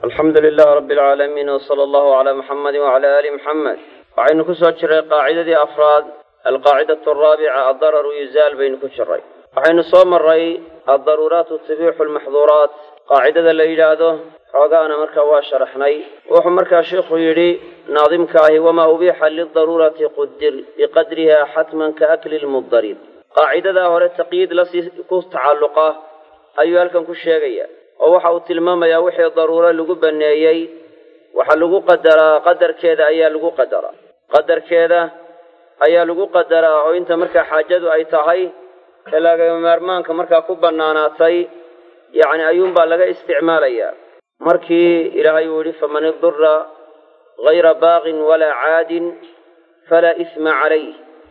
alxamdu lilah rabi alcaalamiin wsala allahu calaa muxamadi wacala aali muxamed waxaynu ku soo jiray qaacidadii afraad alqaacidatu araabica addararu yuzaal baynu ku jiray waxaynu soo maray addaruuraatu tubixu lmaxduuraat qaacidada la yidhaahdo xoogaana markaa waa sharaxnay wuxuu markaa sheikhu yidhi naadimka ahi wamaa ubiixa lidaruurati qudir biqadriha xatman ka akli lmudarir qaacidadaa hore taqyiid lasii ku tacalluqa ayuu halkan ku sheegaya oo waxa uu tilmaamayaa wixii daruuro lagu baneeyey waxaa lagu qadaraa qadarkeeda ayaa lagu qadaraa qadarkeeda ayaa lagu qadaraa oo inta markaa xaajadu ay tahay ee lagama maarmaanka markaa ku bannaanaatay yacni ayuunbaa laga isticmaalayaa markii ilaahay uu yidhi faman idura hayra baaqin walaa caadin falaa isma calayh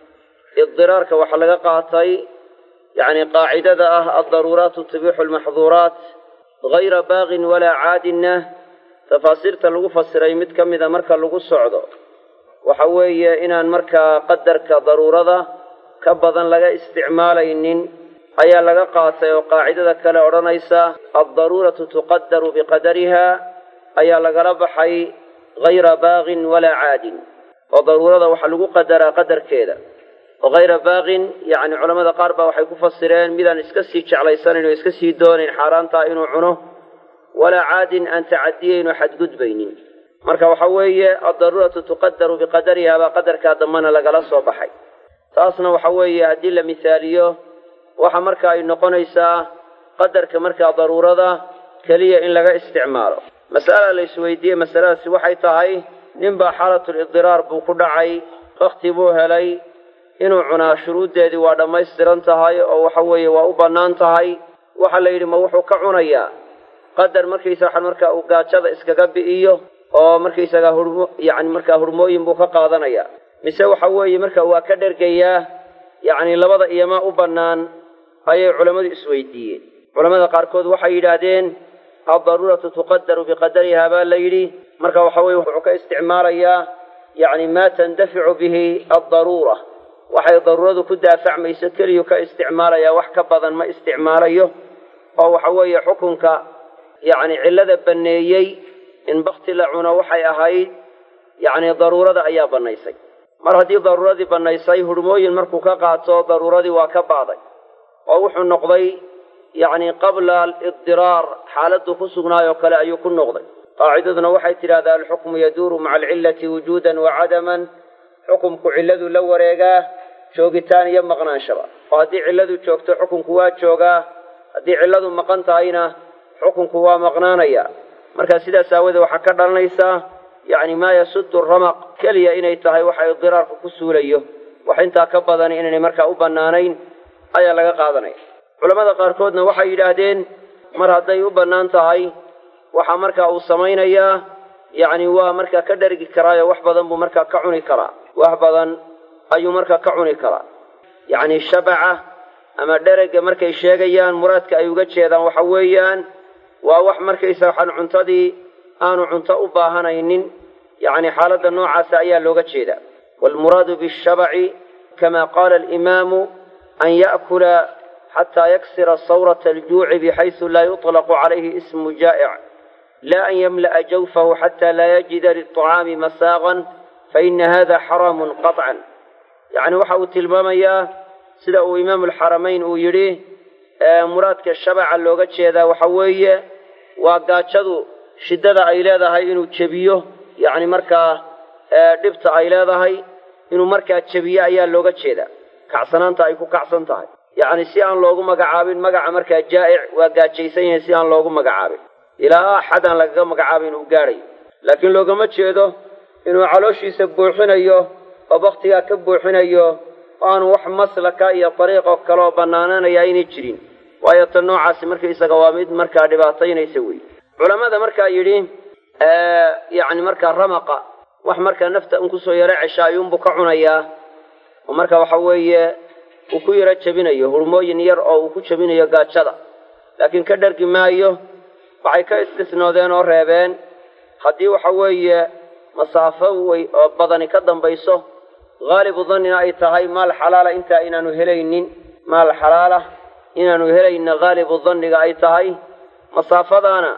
idiraarka waxaa laga qaatay yacni qaacidada ah addaruuraatu tubixu lmaxduuraat hayra baaqin walaa caadinna tafaasiirta lagu fasiray mid ka mida marka lagu socdo waxa weeye inaan markaa qadarka daruurada ka badan laga isticmaalaynin ayaa laga qaatay oo qaacidada kale odhanaysa addaruuratu tuqadaru biqadariha ayaa lagala baxay hayra baaqin walaa caadin oo daruurada waxaa lagu qadaraa qadarkeeda oo hayra baaqin yacni culamada qaar baa waxay ku fasireen midaan iska sii jeclaysanayn oo iska sii doonayn xaaraantaa inuu cuno walaa caadin aan tacadiyeyn oo xadgudbaynin marka waxa weeye addaruuratu tuqadaru biqadariha baa qadarkaa dambana lagala soo baxay taasna waxa weeye haddii la mihaaliyo waxa marka ay noqonaysaa qadarka markaa daruurada keliya in laga isticmaalo mas'ala la isweydiiyey masaladaasi waxay tahay ninbaa xaalatulidiraar buu ku dhacay wakti buu helay inuu cunaa shuruuddeedii waa dhammaystiran tahay oo waxa weeye waa u bannaan tahay waxaa la yidhi ma wuxuu ka cunayaa qadar markaysa waxaan markaa uu gaajada iskaga bi'iyo oo markaysaga hurmo yacni markaa hurmooyin buu ka qaadanayaa mise waxa weeye marka waa ka dhergayaa yacni labada iyomaa u bannaan ayay culammadu isweydiiyeen culamada qaarkood waxay yidhaahdeen addaruuratu tuqadaru biqadariha baa la yidhi marka waxa weye wuxuu ka isticmaalayaa yacni maa tandaficu bihi addaruura waxay daruuradu ku daafacmayso keliyuu ka isticmaalayaa wax ka badan ma isticmaalayo oo waxa weeye xukunka yacni cillada banneeyey in bakti la cuno waxay ahayd yacni daruurada ayaa bannaysay mar haddii daruuradii bannaysay hurmooyin markuu ka qaato daruuradii waa ka ba'day oo wuxuu noqday yacni qabla alidiraar xaaladdu ku sugnaayoo kale ayuu ku noqday qaacidaduna waxay tidhahdaa alxukmu yaduuru maca alcillati wujuudan wa cadaman xukumku cilladu la wareegaa joogitaan iyo maqnaanshaba oo haddii cilladu joogto xukunku waa joogaa haddii cilladu maqan tahayna xukunku waa maqnaanaya marka sidaas aawadee waxaa ka dhalanaysaa yacni maa yasudu ramaq keliya inay tahay waxa idiraarku ku suulayo wax intaa ka badan inaynay markaa u bannaanayn ayaa laga qaadanaya culamada qaarkoodna waxay yidhaahdeen mar hadday u bannaan tahay waxaa markaa uu samaynayaa yacni waa markaa ka dhergi karaayo wax badan buu markaa ka cuni karaa wax badan ayuu markaa ka cuni karaa yacni shabaca ama dherega markay sheegayaan muraadka ay uga jeedaan waxa weeyaan waa wax markaysa waxaan cuntadii aanu cunto u baahanaynin yacni xaaladda noocaasa ayaa looga jeedaa waalmuraadu bishabaci kama qaala alimaamu an ya'kula xataa yaksira sawrata aljuuci bixaysu laa yuطlaqu calayhi ismu jaa'ic laa an yamla'a jawfahu xataa laa yajida liلطacaami masaaqan faina hada xaraamun qaطcan yacni waxa uu tilmaamayaa sida uu imaamu alxaramayn uu yidhi muraadka shabaca looga jeedaa waxa weeye waa gaajadu shiddada ay leedahay inuu jebiyo yacni markaa dhibta ay leedahay inuu markaa jebiyo ayaa looga jeedaa kacsanaanta ay ku kacsan tahay yacni si aan loogu magacaabin magaca markaa jaa'ic waa gaajaysan yahay si aan loogu magacaabin ilaa axad aan lagaga magacaabin uu gaadhayo laakiin loogama jeedo inuu calooshiisa buuxinayo oo baktigaa ka buuxinayo oo aanu wax maslaka iyo dariiqo kaleoo bannaananaya aynay jirin waayo tan noocaasi markaysaga waa mid markaa dhibaataynaysa wey culammada markaa yidhi yacni markaa ramaqa wax markaa nafta un kusoo yaro cesha ayuunbuu ka cunayaa oo marka waxa weeye uu ku yaro jebinayo hurmooyin yar oo uu ku jebinayo gaajada laakiin ka dhargi maayo waxay ka istisnoodeen oo reebeen haddii waxa weeye masaafo wey oo badani ka dambayso haalibu dannina ay tahay maal xalaala intaa inaanu helaynin maal xalaala inaanu helayna haalibu danniga ay tahay masaafadaana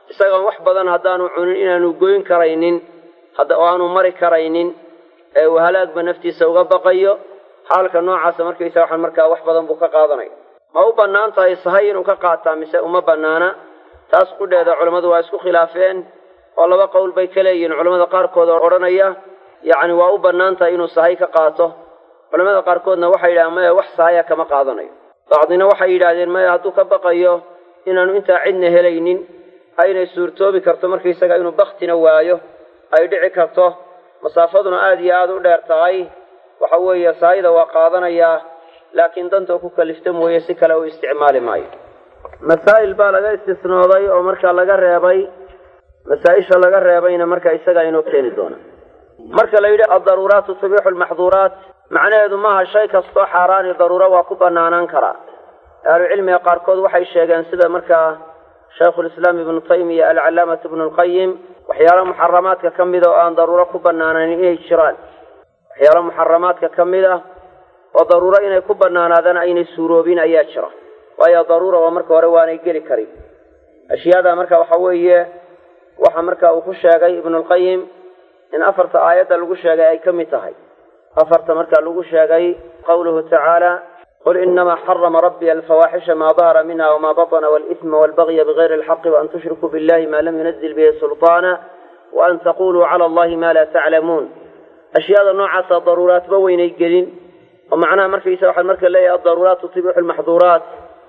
isagoon wax badan haddaanu cunin inaanu goyn karaynin oo aanu mari karaynin ee uu halaagba naftiisa uga baqayo xaalka noocaasa markaysa waxaan markaa wax badan buu ka qaadanaya ma u bannaan tahay sahay inuu ka qaataa mise uma bannaana taas qudheeda culammadu waa isku khilaafeen oo laba qowl bay ka leeyihiin culamada qaarkood oo odhanaya yacni waa u bannaan tahay inuu sahay ka qaato culamada qaarkoodna waxay yidhahdeen maya wax sahaya kama qaadanayo bacdina waxay yidhaahdeen maya hadduu ka baqayo inaanu intaa cidna helaynin aynay suurtoobi karto markaysaga inuu baktina waayo ay dhici karto masaafaduna aada iyo aada u dheer tahay waxa weeye sahayda waa qaadanayaa laakiin danta ku kalifta mooye si kale u isticmaali maayo masaa'il baa laga istisnooday oo markaa laga reebay masaa-isha laga reebayna marka isagaa inoo keeni doona marka la yidhi addaruuraatu tubiixu lmaxduuraat macnaheedu maaha shay kastoo xaaraani daruuro waa ku banaanaan karaa ahlucilmiga qaarkood waxay sheegeen sida markaa shaykhulislaam ibnu taymiya alcalaamatu ibnu lqayim waxyaalo muxaramaadka ka mida oo aan daruuro ku banaanayn inay jiraan waxyaalo muxaramaadka ka mid ah oo daruuro inay ku banaanaadaan aynay suuroobin ayaa jira waayo daruura waa marka hore waanay geli karin ashyaada marka waxa weeye waxa marka uu ku sheegay ibnulqayim in afarta aayadda lagu sheegay ay ka mid tahay afarta marka lagu sheegay qawluhu tacaala qul inamaa xarama rabbiya alfawaaxisha maa dahara minha wma batna wاlإثma wاlbagya bغayri اlxaqi وan tushrikuu biاllahi ma lam yunazil bihi sulطaana وan taquluu calى allahi ma la taclamuun ashyaada noocaasa daruuraatba weynay gelin oo macnaha markaysa waxaan marka leeyahay adaruuraat tubixu lmaxduuraat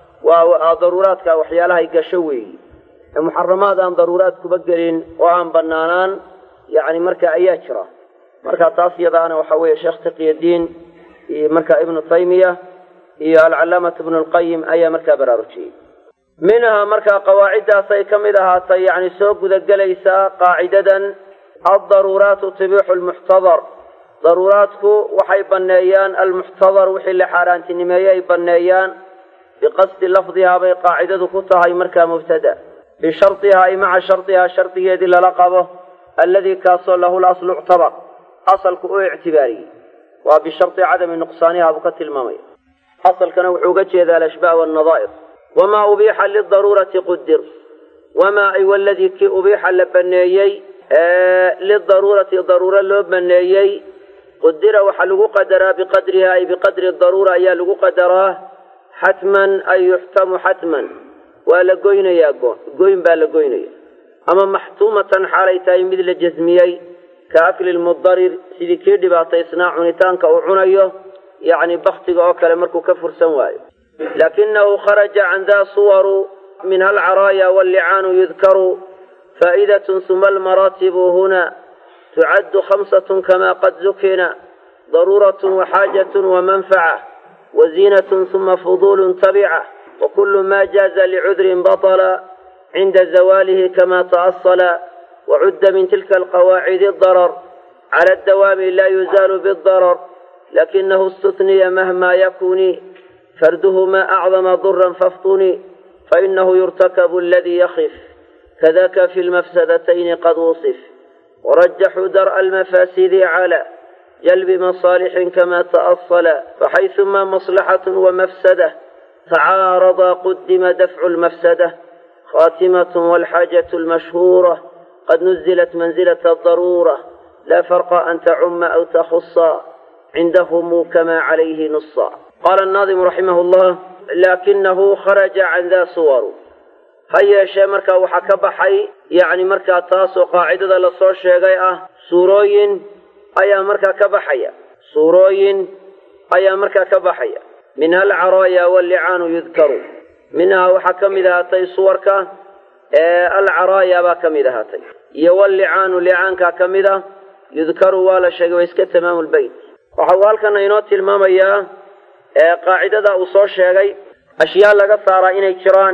waa daruuraadka waxyaalahay gasho weeyi ee muxaramaad aan daruuraad kuba gelin oo aan banaanaan yani marka ayaa jira marka taas yadaana waxa weeye sheekh taqiyadiin iyo marka ibnu taymiya iyo alcalaamatu ibnu lqayim ayaa markaa baraarujiyey minhaa markaa qawaaciddaasay ka mid ahaatay yani soo gudagelaysaa qaacidadan addaruuraatu tubixu lmuxtadar daruuraadku waxay banneeyaan almuxtadar wixii la xaaraantinimeeye ay banneeyaan biqasdi lafdihaa bay qaacidadu ku tahay markaa mubtada bishardihaa ay maca shardihaa shardigeedii lala qabo alladii kaasoo lahu laslu uctabar asalku u ictibaariyey waa bishardi cadami nuqsaaniha buu ka tilmaamaya asalkana wuxuu uga jeedaa alashbaah wannadaa'ir wamaa ubiixa lidaruurati qudir wamaa ay waladii kii ubiixa la baneeyey lidaruurati daruuro loo baneeyey qudira waxaa lagu qadaraa biqadriha ay biqadri daruura ayaa lagu qadaraa xatman ay yuxtamu xatman waa la goynayaa goon goyn baa la goynaya ama maxtuumatan xaalay tahay mid la jasmiyey ka akli lmudarir sidii kii dhibaataysnaa cunitaanka uu cunayo yacni baktiga oo kale markuu ka fursan waayo laakinahu kharaja can daa suwaru minha alcaraaya wallicaanu yudkaru faa'idatun suma almaraatibu huna tucaddu khamsatun kama qad zukina daruuratun waxaajatun wamanfaca waziinatun suma fuduulun tabica wakulu ma jaaza licudrin batala cinda zawaalihi kama ta'asala wacudda min tilka alqawaacidi darar cala addawaami la yuzaalu bidarar lakinahu istutniya mahma yakuni farduhu ma acdama duran faftuni fainahu yurtakabu aladii yakif kadaka fi lmafsadatayni qad wusif warajaxuu dar'a almafaasidi cala jalbi masaalixin kama ta'asala faxayثuma maslaxaة wamafsada tacaarada qudima dafcu lmafsada khatimaة walxaajaة اlmashhuura qad nuzilat manzilaة adaruura la farqa an tacuma aw takhusa cindahum kama calayhi nusa qaala الnaadimu raximah اllah lakinahu kharaja can da suwaru ha yeeshee markaa waxaa ka baxay yacni markaa taasoo qaacidada lasoo sheegay ah suurooyin ayaa markaa ka baxaya suurooyin ayaa markaa ka baxaya minha alcaraaya wallicaanu yudkaru minhaa waxaa ka mid ahaatay suwarka ee alcaraaya baa ka mid ahaatay iyo wallicaanu licaankaa ka mid ah yudkaru waa la sheegay waa iska tamaamu lbeyt waxa uu halkana inoo tilmaamayaa qaacidada uu soo sheegay ashyaa laga saaraa inay jiraan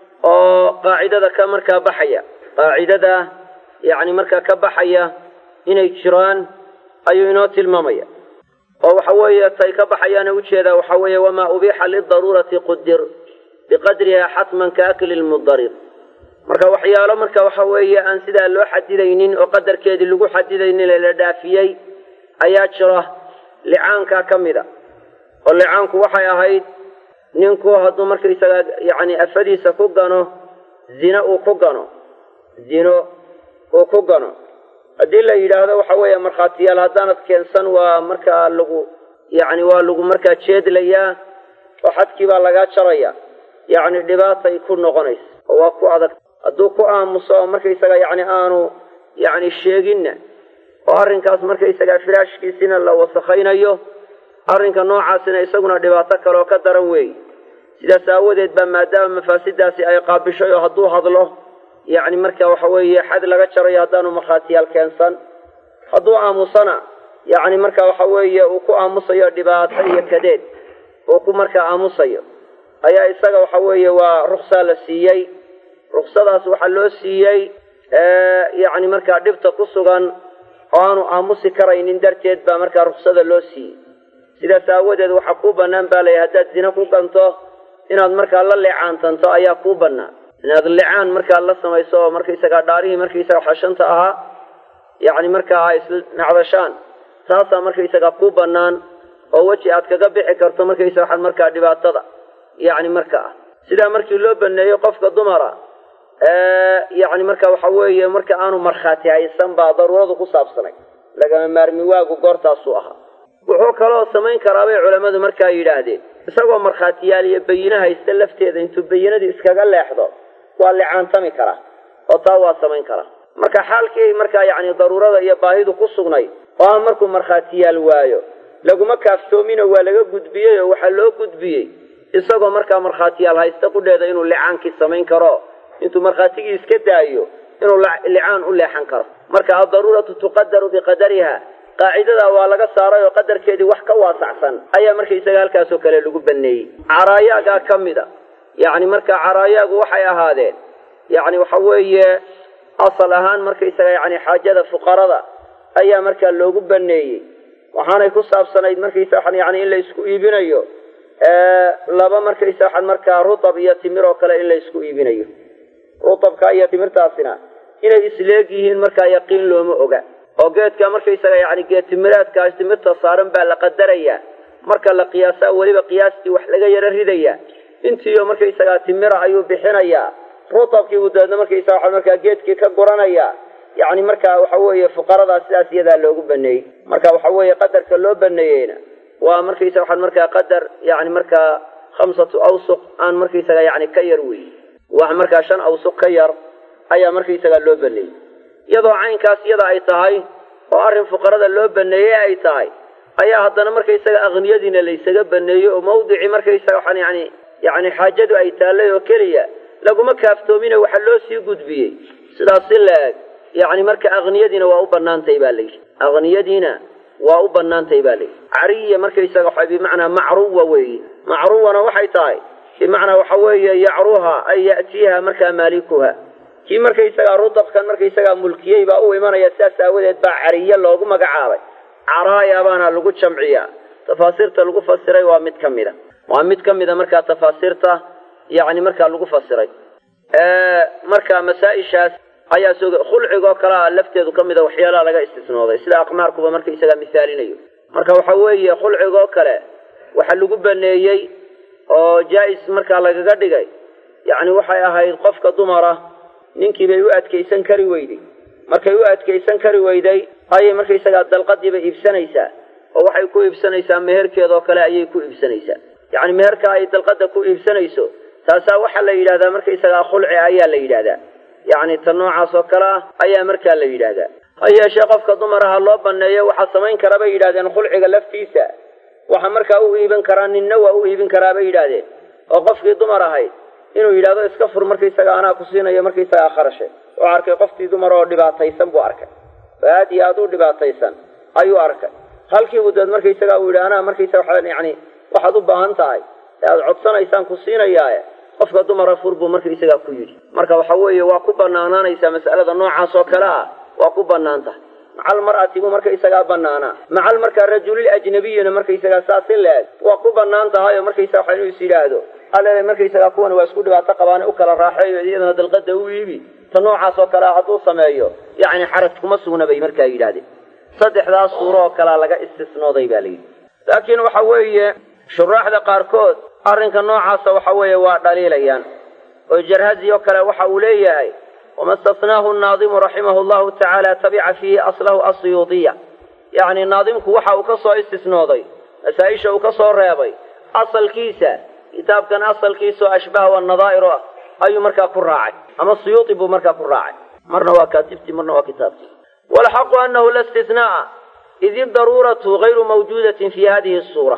oo qaacidada ka markaa baxaya qaacidada yacni markaa ka baxaya inay jiraan ayuu inoo tilmaamaya oo waxa weeye tay ka baxayaana ujeedaa waxa weeye wamaa ubiixa lidaruurati qudir biqadriha xatman ka akli lmudarir marka waxyaalo marka waxa weeye aan sidaa loo xadidaynin oo qadarkeedii lagu xadidaynin ee la dhaafiyey ayaa jira licaankaa ka mid a oo licaanku waxay ahayd ninku hadduu markaysaga yacni afadiisa ku gano zina uu ku gano zino uu ku gano haddii la yidhaahdo waxa weeye markhaatiyaal haddaanad keensan waa markaa lagu yacni waa lagu markaa jeedlayaa oo xadkii baa lagaa jaraya yacni dhibaatay ku noqonaysa oo waa ku adag hadduu ku aamuso oo markaysaga yacni aanu yacni sheeginna oo arrinkaas markaysaga firaashkiisina la wasakhaynayo arrinka noocaasina isaguna dhibaato kale oo ka daran weeye sidaas aawadeed baa maadaama mafaasidaasi ay qaabishay oo hadduu hadlo yacni marka waxa weeye xad laga jarayo haddaanu markhaatiyaal keensan hadduu aamusana yacni marka waxa weeye uu ku aamusayo dhibaato iyo kadeed uu ku markaa aamusayo ayaa isaga waxa weeye waa ruksaa la siiyey ruksadaas waxaa loo siiyey yacni markaa dhibta ku sugan oo aanu aamusi karaynin darteed baa markaa ruksada loo siiyey sidaas aawadeed waxaa kuu bannaan baa layahy haddaad zina ku ganto inaad markaa la leecaantanto ayaa kuu bannaan inaad licaan markaad la samayso oo markaysagaa dhaarihii markaysaga xashanta ahaa yacni markaa ay isnacdashaan taasaa markaysagaa kuu bannaan oo weji aad kaga bixi karto markaysaga waxaad markaa dhibaatada yacni marka ah sidaa markii loo baneeyo qofka dumara yacni marka waxa weeye marka aanu markhaati haysan baa daruuradu ku saabsanay lagama maarmi waagu goortaasuu ahaa wuxuu kaloo samayn karaa bay culammadu markaa yidhaahdeen isagoo markhaatiyaal iyo bayine haysta lafteeda intuu bayinadii iskaga leexdo waa licaantami karaa oo taa waa samayn karaa marka xaalkii markaa yacni daruurada iyo baahidu ku sugnay oo aan markuu markhaatiyaal waayo laguma kaaftoominoo waa laga gudbiyey oo waxaa loo gudbiyey isagoo markaa markhaatiyaal haysta qudheeda inuu licaankii samayn karo intuu markhaatigii iska daayo inuu licaan u leexan karo marka addaruuratu tuqadaru biqadariha qaacidadaa waa laga saaray oo qadarkeedii wax ka waasacsan ayaa markaysaga halkaasoo kale lagu baneeyey caraayaagaa ka mid a yacni marka caraayaagu waxay ahaadeen yacni waxa weeye asal ahaan markaysaga yani xaajada fuqarada ayaa markaa loogu baneeyey waxaanay ku saabsanayd markaysa waxan yani in la isku iibinayo laba markaysa waxan markaa rutab iyo timir oo kale in la isku iibinayo rutabka iyo timirtaasina inay isleeg yihiin markaa yaqiin looma oga oo geedka markaysaga yani geed timiraadkaas timirta saaran baa la qadarayaa marka la qiyaasaa weliba qiyaastii wax laga yaro ridaya intiiyo markaysagaa timira ayuu bixinayaa rutabkii buu dabeedna markaysaga waxa markaa geedkii ka guranaya yacni marka waxa weeye fuqaradaa sidaas iyadaa loogu baneeyey marka waxa weeye qadarka loo baneeyeyna waa markaysa waxaan markaa qadar yani markaa khamsatu awsuq aan markaysaga yani ka yar wey wax markaa shan awsuq ka yar ayaa markaysagaa loo baneeyey iyadoo caynkaas iyada ay tahay oo arrin fuqarada loo baneeyey ay tahay ayaa haddana markaysaga akniyadiina laysaga baneeyey oo mawdicii markaysaga waxaan yani yani xaajadu ay taallay oo keliya laguma kaaftoomine waxa loo sii gudbiyey sidaas si la-eg yani marka akniyadiina waa u banaantay baa layidhi akniyadiina waa u banaantay baa layidhi cariya markaysaga waxa bimacnaa macruwa weeye macruwana waxay tahay bimacnaa waxa weeye yacruha ay ya'tiiha markaa maalikuha kii markaysagaa rudabkan markaysagaa mulkiyey baa u imanaya sidaas aawadeed baa cariye loogu magacaabay caraaya baana lagu jamciyaa tafaasiirta lagu fasiray waa mid ka mida waa mid ka mida markaa tafaasiirta yani markaa lagu fasiray marka masaa-ishaas ayaa soo khulcigoo kalea lafteedu ka mida waxyaalaha laga istisnooday sida aqmaarkuba markaysagaa misaalinayo marka waxa weeye khulcigoo kale waxa lagu baneeyey oo jaa-is markaa lagaga dhigay yacni waxay ahayd qofka dumara ninkii bay u adkaysan kari weyday markay u adkaysan kari weyday ayay markaysagaa dalqadiiba iibsanaysaa oo waxay ku iibsanaysaa meherkeedoo kale ayay ku iibsanaysaa yacni meherka ay dalqada ku iibsanayso taasaa waxaa la yidhahdaa markaysagaa khulci ayaa la yidhahdaa yacni ta noocaas oo kale ah ayaa markaa la yidhahdaa ha yeeshee qofka dumaraha loo baneeyo waxaa samayn kara bay yidhahdeen khulciga laftiisa waxa markaa u iibin karaa ninna waa u iibin karaa bay yidhahdeen oo qofkii dumar ahayd inuu yidhahdo iska fur markaysaga anaa ku siinayo markaysagaa kharashe oo arkay qofkii dumar oo dhibaataysan buu arkay oo aad iyo aad u dhibaataysan ayuu arkay halkiibuu deed markaysagaa uu yidhi anaa markaysaga waxaa yani waxaad u baahan tahay ee aada codsanaysaan ku siinayaaye qofka dumara fur buu markaysagaa ku yidhi marka waxa weeye waa ku banaanaanaysaa mas'alada noocaas oo kale ah waa ku banaan tahay macal mar'ati buu markaysagaa banaanaa macal markaa rajulil ajnabiyina markaysagaa saas in la-eg waa ku banaan tahay oo markaysaga waxa inuu is yidhaahdo alle markaysagaa kuwan waa isku dhibaato qabaane u kala raaxeeyo iyadana dalqada u iibi ta noocaas oo kale ah hadduu sameeyo yacni xaraj kuma sugna bay markaa yidhahdeen saddexdaas suuro oo kalea laga istisnooday baa layidhi laakiin waxa weeye shuraaxda qaarkood arrinka noocaasa waxa weeye waa dhaliilayaan oo jarhazi oo kale waxa uu leeyahay wama istathnaahu naadimu raximahu llahu tacaala tabica fiihi aslahu asiyuudiya yacni naadimku waxa uu ka soo istisnooday masaa-isha uu ka soo reebay asalkiisa kitaabkan asalkiisa oo ashbaha wanadaa'ir ah ayuu markaa ku raacay ama suyuudi buu markaa ku raacay marna waa kaatibtii marna waa kitaabtii walxaqu anahu la istithnaa'a id daruuratu gayru mawjuudatin fi hadihi suura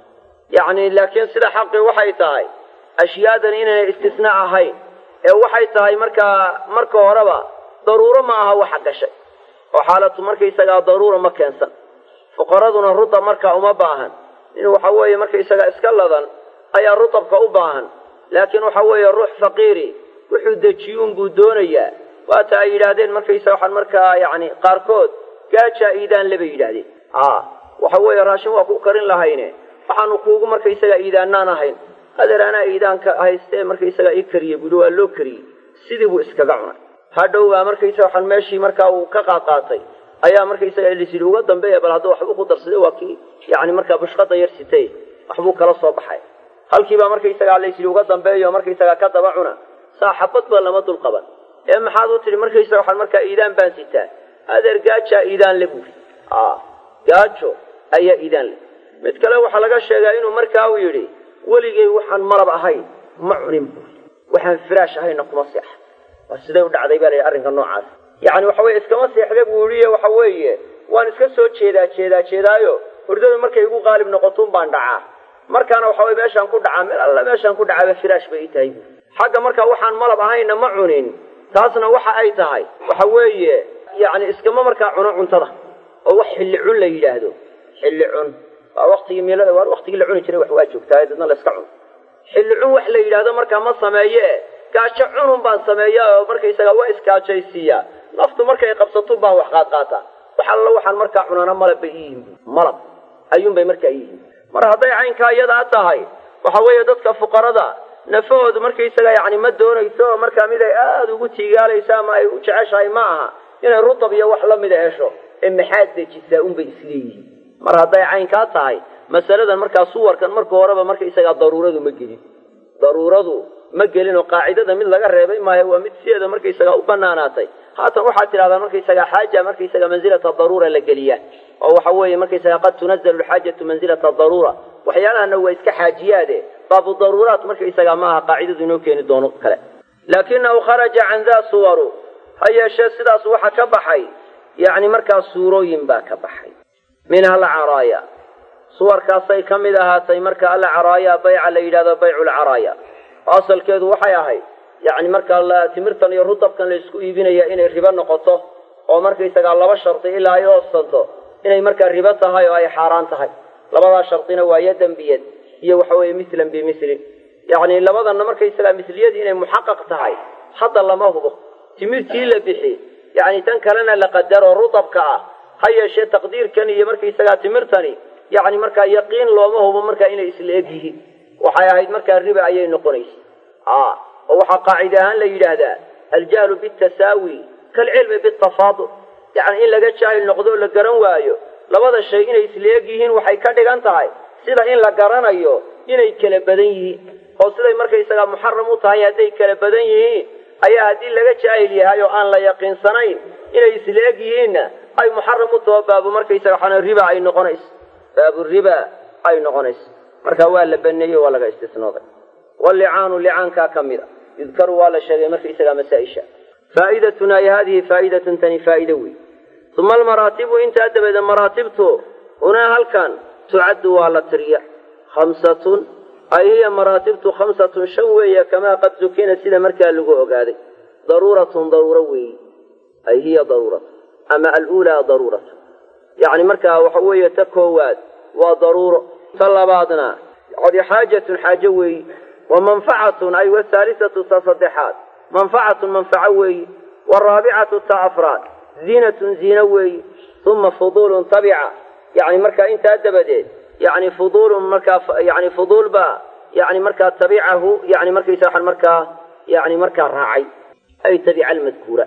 yacni laakiin sida xaqii waxay tahay ashyaadan inaynay istisnaa ahayn ee waxay tahay markaa marka horeba daruuro ma aha waxa gashay oo xaalatu markaysagaa daruura ma keensan fuqaraduna rutab markaa uma baahan in waxa weeye markaysagaa iska ladan ayaa rutabka u baahan laakiin waxa weeye ruux faqiiri wuxuu dejiyuun buu doonayaa waata ay yidhaahdeen markaysa waxaan markaa yacni qaarkood gaajaa iidaan le bay yidhaahdeen a waxa weeye raashin waa ku karin lahayne waxaanu kuugu markaysagaa iidaanaan ahayn adeer anaa iidaanka haystee markaysagaa ii kariyey buuhi waa loo kariyey sidii buu iskaga cunay hadhow baa markaysa waxaan meeshii markaa uu ka qaadqaatay ayaa markaysaga lisidhi uga dambeeya bal hadduu waxbuu ku darsaday waa kii yacni markaa bushqada yar sitay waxbuu kala soo baxay halkiibaa markaysagaa laysidhi uga dambeeyo markaysagaa ka daba cuna saa xabad ba lama dul qaban ee maxaad u tidhi markaysaga waxaan markaa iidaan baan sitaa adeer gaajaa iidaan le buuri a gaajo ayaa iidaan le mid kale waxaa laga sheegaa inuu markaa uu yidhi weligay waxaan malab ahayn ma cunin buuri waxaan firaash ahayna kuma seexa waa siday u dhacday baa la yidhi arrinka noocaas yacni waxa weye iskama seexda buu yihi waxa weeye waan iska soo jeedaa jeedaa jeedaayo hurdadu markay igu qaalib noqotuun baan dhacaa markaana waxa weye meeshaan ku dhacaa meel alla meeshaan ku dhacaaba firaash bay ii tahay buuri xagga markaa waxaan malab ahayna ma cunin taasna waxa ay tahay waxa weeye yacni iskama markaa cuno cuntada oo wax xilli cun la yidhaahdo xilli cun waa waktigii miilada waa waktigii la cuni jiray wax waa joogtaa dadna la iska cuno xilli cun wax la yidhaahdo markaa ma sameeye gaajo cunun baan sameeyaa oo markaysaga waa iskaajaysiiyaa naftu markay qabsatun baan wax qaadqaataa wax alla waxaan markaa cunana malab bay iyihiin malab ayuunbay markaa iyihiin mar hadday caynkaa iyadaa tahay waxa weeye dadka fuqarada nafahoodu markaysaga yacni ma doonayso oo markaa mid ay aada ugu tiigaalaysa ama ay u jeceshahay ma aha inay rutab iyo wax la mida hesho ee maxaad dejisaa unbay isleeyihiin mar hadday caynkaa tahay masaladan markaa suwarkan marka horeba markaysagaa daruuradu ma gelin daruuradu ma gelin oo qaacidada mid laga reebay maayo waa mid sideeda markaysagaa u banaanaatay haatan waxaad tidhahdaa markaysagaa xaaja markaysaga mansilata daruura la geliyaa oo waxa weeye markaysaga qad tunazalu lxaajatu mansilata daruura waxyaalahana waa iska xaajiyaade baabu daruuraat markaysagaa ma aha qaacidadu inoo keeni doono kale laakinahu kharaja can daa suwaru ha yeeshee sidaas waxa ka baxay yacni markaa suurooyin baa ka baxay minha alcaraaya suwarkaasay ka mid ahaatay marka alcaraaya bayca la yidhahdo baycu lcaraaya oo asalkeedu waxay ahayd yacni markaa timirtan iyo rudabkan la isku iibinaya inay ribo noqoto oo markaysagaa laba shardi ilaa ay oobsanto inay markaa ribo tahay oo ay xaaraan tahay labadaa shardina waa yadan biyad iyo waxa weeye mislan bimislin yacni labadanna markaysagaa misliyadii inay muxaqaq tahay hadda lama hubo timirtii la bixi yacni tan kalena la qadaro rudabka ah ha yeeshee taqdiirkan iyo markaysagaa timirtani yacni markaa yaqiin looma hubo markaa inay isla eg yihiin waxay ahayd markaa riba ayay noqonaysa a oo waxaa qaacide ahaan la yidhaahdaa aljahlu bitasaawi kaalcilmi bitafaadul yacni in laga jaahil noqdo o la garan waayo labada shay inay isla eg yihiin waxay ka dhigan tahay sida in la garanayo inay kala badan yihiin oo siday markaysagaa muxaram u tahay hadday kala badan yihiin ayaa haddii laga jaahil yahay oo aan la yaqiinsanayn inay isla eg yihiinna ay muxaram u taho baabu markaysaga waxaana riba ay noqonayso baabu riba ay noqonayso marka waa la baneeyey waa laga istisnooday walicaanu licaankaa ka mid a yudkaru waa la sheegay markaysagaa masaa-isha faa'idatuna ay haadihi faa'idatun tani faa'ido wey uma almaraatibu intaa dabeeda maraatibtu hunaa halkan tucaddu waa la tiriya khamsatun ay hiya maraatibtu khamsatun shan weeye kamaa qad zukina sida markaa lagu ogaaday daruuratun daruuro weeyi ay hiya daruuratu ama aluulaa daruuratu yacni markaa waxa weeye ta koowaad waa daruuro ta labaadna codi xaajatun xaajo weeyi wa manfacatun ay wahaalisatu ta saddexaad manfacatun manfaco weeyi waraabicatu ta afraad ziinatun ziino weeyi uma fuduulun tabica yani markaa intaa dabadeed yani fuduulun markaa yani fuduul baa yani markaa tabicahu yani markaysa waxaan markaa yani markaa raacay ay tabica almadkuura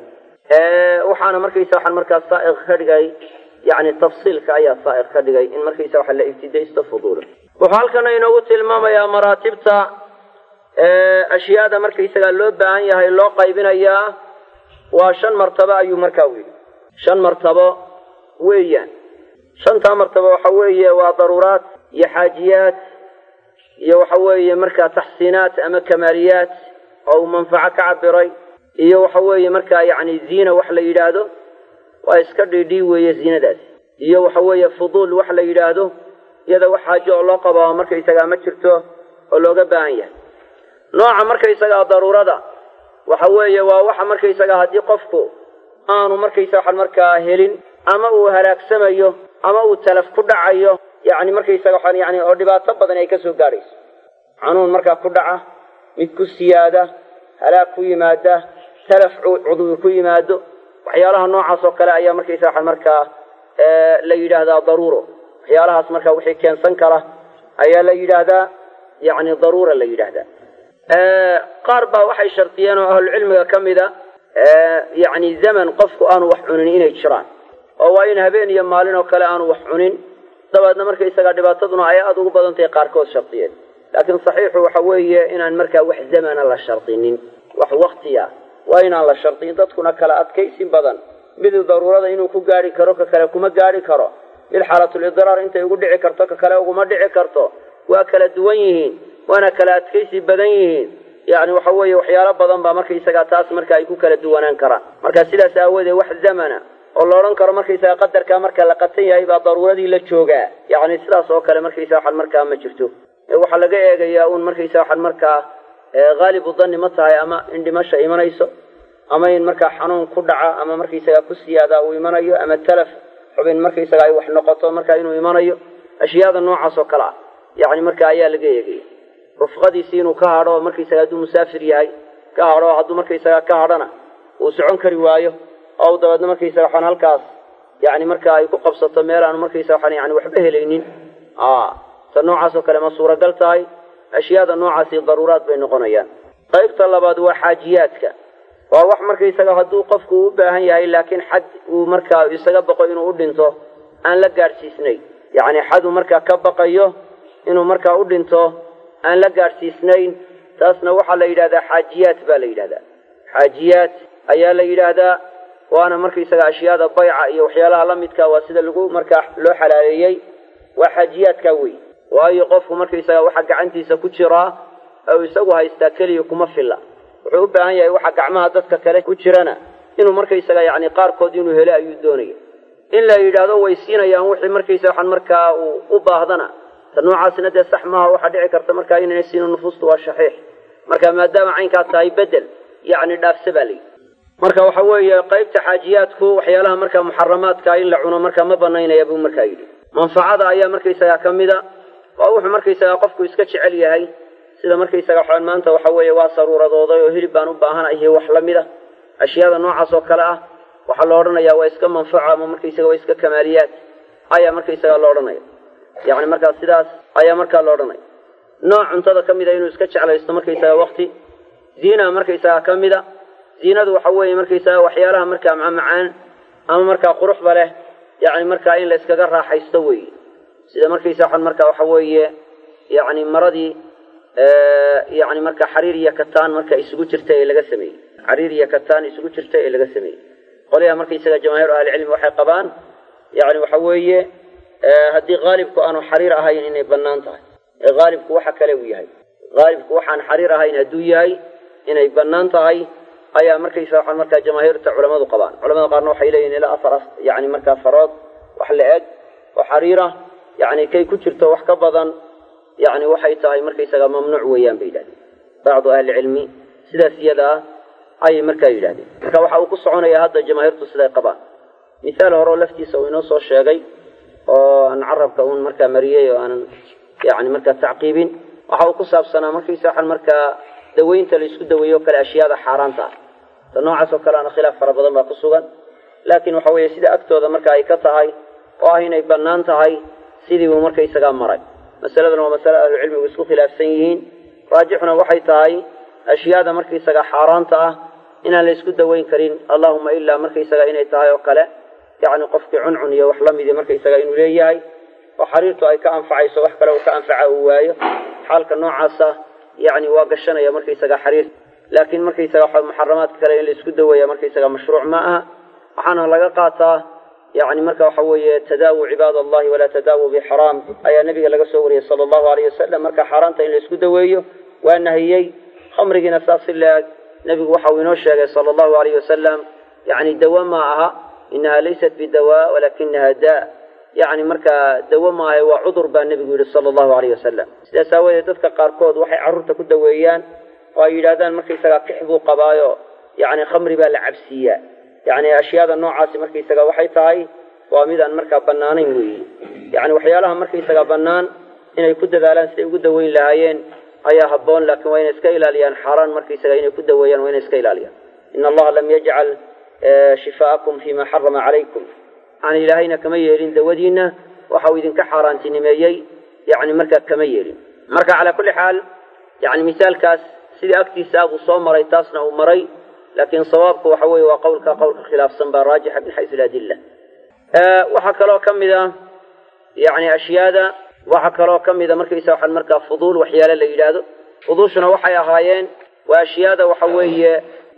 waxaana markaysa waxaan markaa saaiq ka dhigay yani tafsiilka ayaa saaiq ka dhigay in markaysa waxa la ibtidaysto fuduula wuxuu halkana inoogu tilmaamayaa maraatibta ashyaada markaysagaa loo baahan yahay loo qaybinayaa waa shan martabo ayuu markaa weyli shan martabo weeyaan shantaa martabo waxa weeye waa daruuraat iyo xaajiyaat iyo waxa weeye markaa taxsiinaat ama kamaaliyaat oo uu manfaco ka cabiray iyo waxa weeye markaa yacni ziina wax la yidhaahdo waa iska dhiidhii weeye ziinadaasi iyo waxa weeye fuduul wax la yidhaahdo iyada wax xaajo oo loo qabaa markaysagaa ma jirto oo looga baahan yahay nooca markaysagaa daruurada waxa weeye waa waxa markaysagaa haddii qofku aanu markaysa waxaan markaa helin ama uu halaagsamayo ama uu talaf ku dhacayo yacni markaysaga waxaan yani oo dhibaato badan ay ka soo gaadhayso xanuun markaa ku dhaca mid ku siyaada halaag ku yimaada talaf cudwi ku yimaado waxyaalaha noocaas oo kale ayaa markaysa waxaan markaa la yidhaahdaa daruuro waxyaalahaas markaa wixii keensan kara ayaa la yidhaahdaa yacni daruura la yidhaahdaa qaar baa waxay shardiyeen oo ahlucilmiga ka mida yacni zaman qofku aanu wax cunin inay jiraan oo waa in habeen iyo maalin oo kale aanu wax cunin dabeedna markaysagaa dhibaataduna ay aada ugu badan tahay qaarkood shardiyeen laakiin saxiixu waxa weeye inaan markaa wax zamana la shardinin wax waktiya waa inaan la shardin dadkuna kala adkaysin badan mid daruurada inuu ku gaari karo ka kale kuma gaari karo mid xaalatulidraar intay ugu dhici karto ka kale uguma dhici karto waa kala duwan yihiin waana kala adkaysi badan yihiin yani waxa weeye waxyaalo badan baa markaysagaa taas marka ay ku kala duwanaan karaan marka sidaas aawoodee wax zamana oo la odhan karo markaysaga qadarkaa marka la qatan yahay baa daruuradii la joogaa yani sidaas oo kale markaysa waxaan markaa ma jirto waxaa laga eegayaa un markaysa waxaan markaa haalibu danni ma tahay ama in dhimasha imanayso ama in markaa xanuun ku dhaca ama markaysaga ku siyaada uu imanayo ama talaf xubin markaysaga ay wax noqoto markaa inuu imanayo ashyaada noocaas oo kale ah yani marka ayaa laga eegaya rufqadiisi inuu ka hadho markaysaga hadduu musaafir yahay ka hadho hadduu markaysaga ka hadhona uu socon kari waayo oo u dabeedna markaysaga waxaan halkaas yani marka ay ku qabsato meel aanu markaysa waxaan yani waxba helaynin ta noocaas oo kale ma suuragal tahay ashyaada noocaasi daruuraad bay noqonayaan qaybta labaad waa xaajiyaadka waa wax markaysaga hadduu qofku u baahan yahay laakiin xad uu markaa isaga baqo inuu u dhinto aan la gaadhsiisnayn yacni xaduu markaa ka baqayo inuu markaa u dhinto aan la gaadhsiisnayn taasna waxaa la yidhahdaa xaajiyaat baa la yidhahdaa xaajiyaat ayaa la yidhaahdaa waana markaysaga ashyaada bayca iyo waxyaalaha la midka waa sida lagu markaa loo xalaaleeyey waa xaajiyaadkaa wey waayo qofku markaysaga waxa gacantiisa ku jiraa oo isagu haystaa keliya kuma filla wuxuu u baahan yahay waxa gacmaha dadka kale ku jirana inuu markaysaga yacni qaarkood inuu helo ayuu doonaya in la yidhaahdo way siinayaan wixii markaysa waxaan markaa uu u baahdana ta noocaasina dee sax maaha waxaa dhici karta markaa inayna siino nufuustu waa shaxiix marka maadaama caynkaa tahay bedel yacni dhaafse baa layidhi marka waxa weeye qaybta xaajiyaadku waxyaalaha markaa muxaramaadka in la cuno markaa ma banaynaya buu markaa yidhi manfacada ayaa markaysaga ka mida waa wuxuu markaysaga qofku iska jecel yahay sida markaysaga waxaan maanta waxa weeye waa saruuradooday oo hilib baan u baahanahay wax la mid a ashyaada noocaas oo kale ah waxaa la odhanayaa waa iska manfaco ama markaysaga waa iska kamaaliyaad ayaa markaysaga la odhanaya yacni markaa sidaas ayaa markaa la odhanaya nooc cuntada ka mida inuu iska jeclaysto markaysaga wakti ziina markaysaga ka mida ziinadu waxa weeye markaysaga waxyaalaha markaa macmacaan ama markaa quruxda leh yacni markaa in la iskaga raaxaysto weeye sida markaysa waxaan markaa waxa weeye yacni maradii yacni markaa xariir iyo kataan marka isugu jirta ee laga sameeyey xariir iyo kataan isugu jirta ee laga sameeyey qoliyaha markaysaga jamaahiir ahlicilmi waxay qabaan yacni waxa weeye haddii haalibku aanu xariir ahayn inay bannaan tahay ee haalibku waxa kale uu yahay haalibku waxaan xariir ahayn hadduu yahay inay bannaan tahay ayaa markaysa waxaan markaa jamaahiirta culamadu qabaan culamada qaarna waxay leeyihin ilaa afar yani markaa farood wax la eg oo xariira yani kay ku jirto wax ka badan yani waxay tahay markaysaga mamnuuc weeyaan bay yidhahdeen bacdu ahlicilmi sidaas iyada ah ayay markaa yidhahdeen marka waxa uu ku soconaya hadda jamaahiirtu siday qabaan mithaal horeo laftiisa uu inoo soo sheegay oo aan carabka uun markaa mariyey oo aanan yani markaa tacqiibin waxa uu ku saabsanaa markaysa waxaan markaa daweynta la isku daweeyo o kale ashyaada xaaraanta ah ta noocaas oo kale ana khilaaf fara badan baa ku sugan laakiin waxa weeye sida agtooda marka ay ka tahay oo ah inay bannaan tahay sidii buu markaysagaa maray masaladan waa masale ahlucilmigu isku khilaafsan yihiin raajixuna waxay tahay ashyaada markaysaga xaaraanta ah inaan la isku daweyn karin allahuma ilaa markaysaga inay tahay oo kale yacni qofkii cuncun iyo wax la midi markaysaga inuu leeyahay oo xariirtu ay ka anfacayso wax kale uu ka anfaca uu waayo xaalka noocaasa yacni waa gashanaya markaysaga xariir laakiin markaysaga waxa muxaramaadka kale in la isku daweeya markaysaga mashruuc ma aha waxaana laga qaataa yani marka waxa weeye tadaawu cibaad allahi walaa tadaawu bixaraam ayaa nabiga laga soo wariyey sala allahu alayh wasalam marka xaaraanta in la isku daweeyo waa nahiyey khamrigiina saas si la-eg nebigu waxa uu inoo sheegay sala allahu alayh wasalam yani dawa ma aha inaha laysat bidawa walakinaha daa yani markaa dawo maaha waa cudur baa nebigu yihi sala allahu alayh wasalam sidaas aawadeed dadka qaarkood waxay carruurta ku daweeyaan oo ay yidhahdaan markaysagaa kix buu qabaayo yani khamri baa la cabsiiyaa yani ashyaada noocaasi markaysaga waxay tahay waa midaan markaa banaanayn weeye yani waxyaalaha markaysaga bannaan inay ku dadaalaan siday ugu daweyn lahaayeen ayaa habboon laakiin waa inay iska ilaaliyaan xaaraan markaysaga inay ku daweeyaan waa inay iska ilaaliyaan ina allaha lam yajcal shifaa'akum fima xarama calaykum yani ilaahayna kama yeelin dawadiina waxa uu idinka xaaraantinimeeyey yani markaa kama yeelin marka calaa kulli xaal yani misaalkaas sidii agtiisa abuu soo maray taasna uu maray laakiin sawaabku waxa weeye waa qowlka qowlka khilaafsan baa raajixa min xaysu ladilla waxaa kaloo ka mid a yani ashyaada waxaa kaloo ka mida markaysa waxaan markaa fuduul waxyaale la yidhaahdo fuduushuna waxay ahaayeen waa ashyaada waxa weeye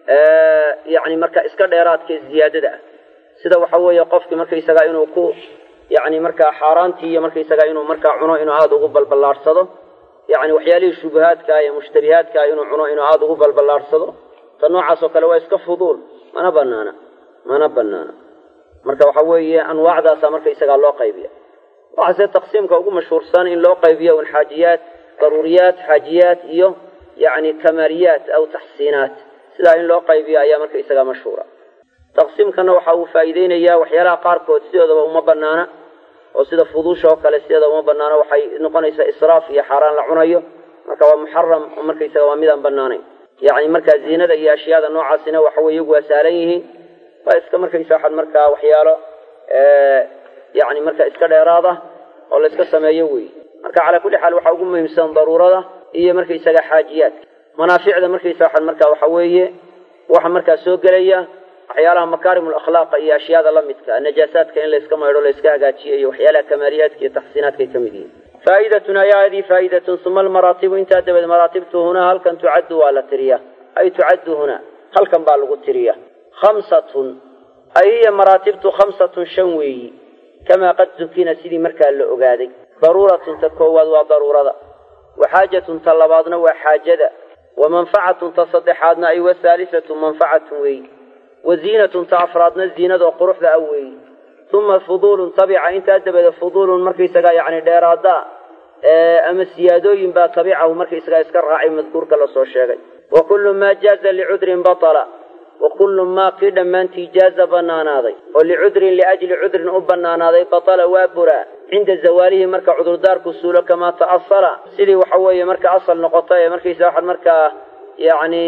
yani marka iska dheeraadka ziyaadada ah sida waxa weeye qofki markaysaga inuu ku yani markaa xaaraantii iyo markaysaga inuu markaa cuno inuu aada ugu balballaadhsado yani waxyaalihii shubahaadka iyo mushtabihaadka inuu cuno inuu aada ugu balballaadhsado ta noocaas oo kale waa iska fuduul mana banaana mana banaana marka waxa weeye anwaacdaasa markaysagaa loo qaybiya waxaase taqsiimka ugu mashhuursan in loo qaybiyo un xaajiyaat daruuriyaat xaajiyaat iyo yani kamaaliyaat aw taxsiinaat sidaa in loo qaybiyo ayaa markaysagaa mashhuura taqsiimkana waxa uu faa'iideynayaa waxyaalaha qaarkood sidoodaba uma banaana oo sida fuduusha oo kale sideeda uma banaana waxay noqonaysaa israaf iyo xaaraan la cunayo marka waa muxaram oo markaysaga waa midaan banaanayn yani markaa ziinada iyo ashyaada noocaasina waxa weye iyagu waa saalan yihiin waa iska markaysa waxaad markaa waxyaalo yani marka iska dheeraada oo la iska sameeyo wey marka calaa kulli xaal waxaa ugu muhiimsan daruurada iyo markaysaga xaajiyaadka manaaficda markaysa waxaad markaa waxa weeye waxa markaa soo gelaya waxyaalaha makaarim lakhlaaqa iyo ashyaada la midka najaasaadka in layska maydho layska hagaajiyo iyo waxyaalaha kamaaliyaadka iyo taxsiinaadka ay ka mid yihiin faa'idatun ayaa hadii faa'idatun uma almaraatibu intaa dabeed maraatibtu hunaa halkan tucaddu waa la tiriya ay tucaddu hunaa halkan baa lagu tiriya khamsatun ay hiya maraatibtu khamsatun shan weeyi kamaa qad zukina sidii markaa la ogaaday daruuratun ta koowaad waa daruurada wa xaajatun ta labaadna waa xaajada wa manfacatun ta saddexaadna ay wa haalisatu manfacatun weeyi wa ziinatun ta afraadna ziinadoo quruxda ah weeyi uma fuduulun tabica intaa dabeeda fuduulun markaysagaa yani dheeraada ama siyaadooyin baa tabicahu markaysagaa iska raacay madkuurka lasoo sheegay wa kullu maa jaaza licudrin batala wa kullu maa kii dhammaantii jaaza banaanaaday oo licudrin liajli cudrin u banaanaaday batala waa buraa cinda zawaalihi marka cudurdaarku suulo kamaa ta'asala sidii waxa weeye marka asal noqota ee markaysa waxaad markaa yani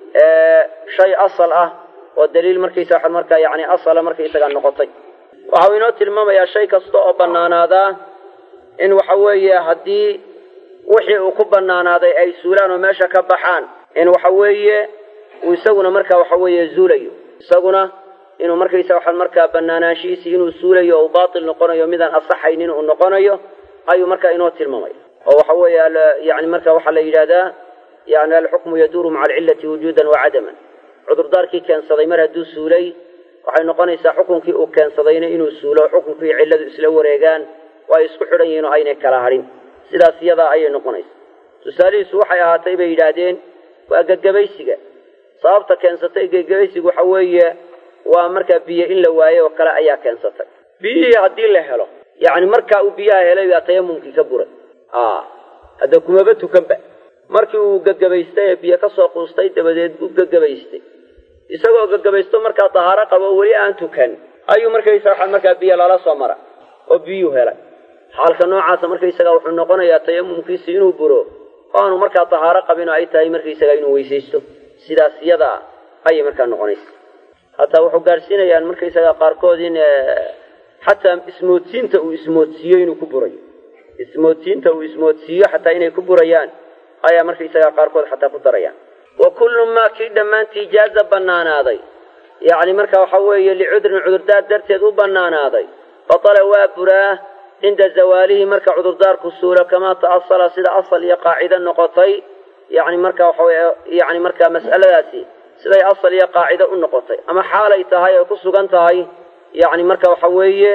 shay asal ah oo daliil markaysa waxaad markaa yani asala markaysagaa noqotay waxa uu inoo tilmaamayaa shay kasta oo bannaanaadaa in waxa weeye haddii wixii uu ku bannaanaaday ay suulaan oo meesha ka baxaan in waxa weeye uu isaguna markaa waxa weeye zuulayo isaguna inuu markaysa waxaad markaa bannaanaanshihiisii inuu suulayo oo uu baatil noqonayo midaan asaxaynin uu noqonayo ayuu markaa inoo tilmaamaya oo waxa weeye yani marka waxaa la yidhahdaa yani alxukmu yaduuru maca alcillati wujuudan wa cadaman cudurdaarkii keensaday mar hadduu suulay waxay noqonaysaa xukunkii uu keensadayna inuu suulo xukunkii cilladu isla wareegaan oo ay isku xidhan yihiin oo aynay kala hadhin sidaas iyadaa ayay noqonaysaa tusaalihiisu waxay ahaatay bay yidhaahdeen waa gegabaysiga sababta keensatay gegabaysigu waxa weeye waa markaa biyo in la waayo oo kale ayaa keensatay biyihii haddii la helo yacni markaa uu biyaha helay baa tayamumkii ka buray hadda kumaba tukanba markii uu gegabaystay ee biyo kasoo quustay dabadeed u gegabaystay isagoo gagabaysto markaa dahaaro qabo oo weli aan tukan ayuu markaysa waxaa markaa biyo lala soo mara oo biyuu helay xaalka noocaasa markaysaga wuxuu noqonayaa tayamumkiisi inuu buro oo aanu markaa dahaaro qabin oo ay tahay markaysaga inuu weysaysto sidaas iyadaa ayay markaa noqonaysa hataa wuxuu gaadhsiinayaan markaysaga qaarkood in xataa ismoodsiinta uu ismoodsiiyo inuu ku burayo ismoodsiinta uu ismoodsiiyo xataa inay ku burayaan ayaa markaysaga qaarkood xataa ku darayaan wa kullu maa kii dhammaantii jaaza bannaanaaday yacni marka waxa weeye licudrin cudurdaar darteed u bannaanaaday batala waa buraa cinda zawaalihi marka cudurdaarku suulo kamaa ta'asala sida asal iyo qaacide noqotay yani marka waxa weye yani markaa mas'aladaasi siday asal iyo qaacido u noqotay ama xaalay tahay oo ku sugan tahay yani marka waxa weeye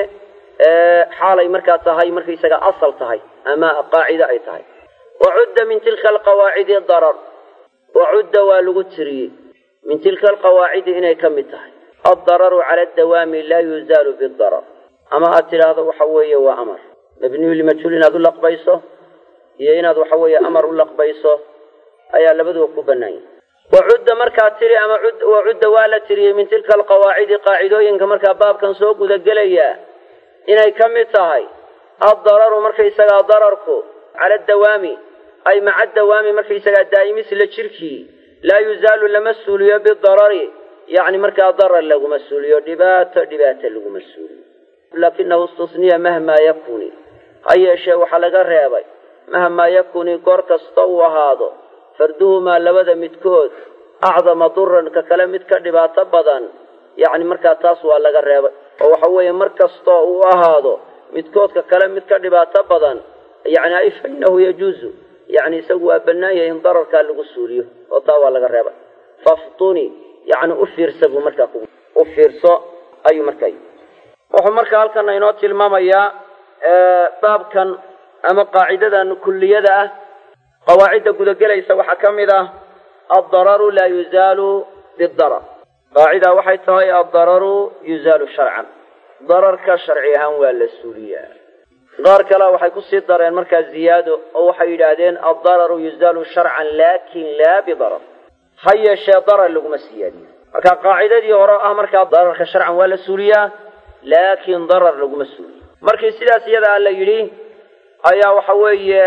xaalay markaa tahay markaysaga asal tahay ama qaacide ay tahay wacudda min tilka alqawaacidi darar wacudda waa lagu tiriyey min tilka alqawaacidi inay ka mid tahay addararu cala adawaami laa yuzaalu bidarar ama aad tidhaahdo waxa weeye waa amar mabniyu limajhuul inaad u laqbayso iyo inaad waxa weeye amar u laqbayso ayaa labaduba ku bannaan yahay wacudda markaa tiri ama wacudda waa la tiriyey min tilka alqawaacidi qaacidooyinka markaa baabkan soo gudagelaya inay ka mid tahay addararu markaysagaa dararku cala adawaami ay maca dawaami markaysagaa daa'imis la jirkii laa yuzaalu lama suuliyo bidarari yacni markaa darar laguma suuliyo dhibaato dhibaata laguma suuliyo laakinahu istusniya mahmaa yakuni ha yeeshee waxaa laga reebay mahmaa yakuni goor kasta uu ahaado farduhumaa labada midkood acdama duran ka kale mid ka dhibaato badan yacni markaa taas waa laga reebay oo waxa weeye mar kastoo uu ahaado midkoodka kale mid ka dhibaato badan yani ay fa innahu yajuuzu yani isagu waa bannaan yahay in dararkaa lagu suuliyo oo taa waa laga reebay faftuni yani u fiirsa buu markaa ku u fiirso ayuu markaa yii wuxuu markaa halkana inoo tilmaamayaa baabkan ama qaacidadan kulliyada ah qawaacidda gudagelaysa waxaa ka mid ah addararu laa yuzaalu bidarar qaacida waxay tahay addararu yuzaalu sharcan dararka sharci ahaan waa la suuliyaa qaar kale waxay kusii dareen markaa ziyaado oo waxay yidhaahdeen addararu yuzaalu sharcan laakin laa bidarar ha yeeshee darar laguma siyaadiyo marka qaacidadii hore ah markaa dararka sharcan waa la suuliyaa laakin darar laguma suuliyo markii sidaas iyadaa la yidhi ayaa waxa weeye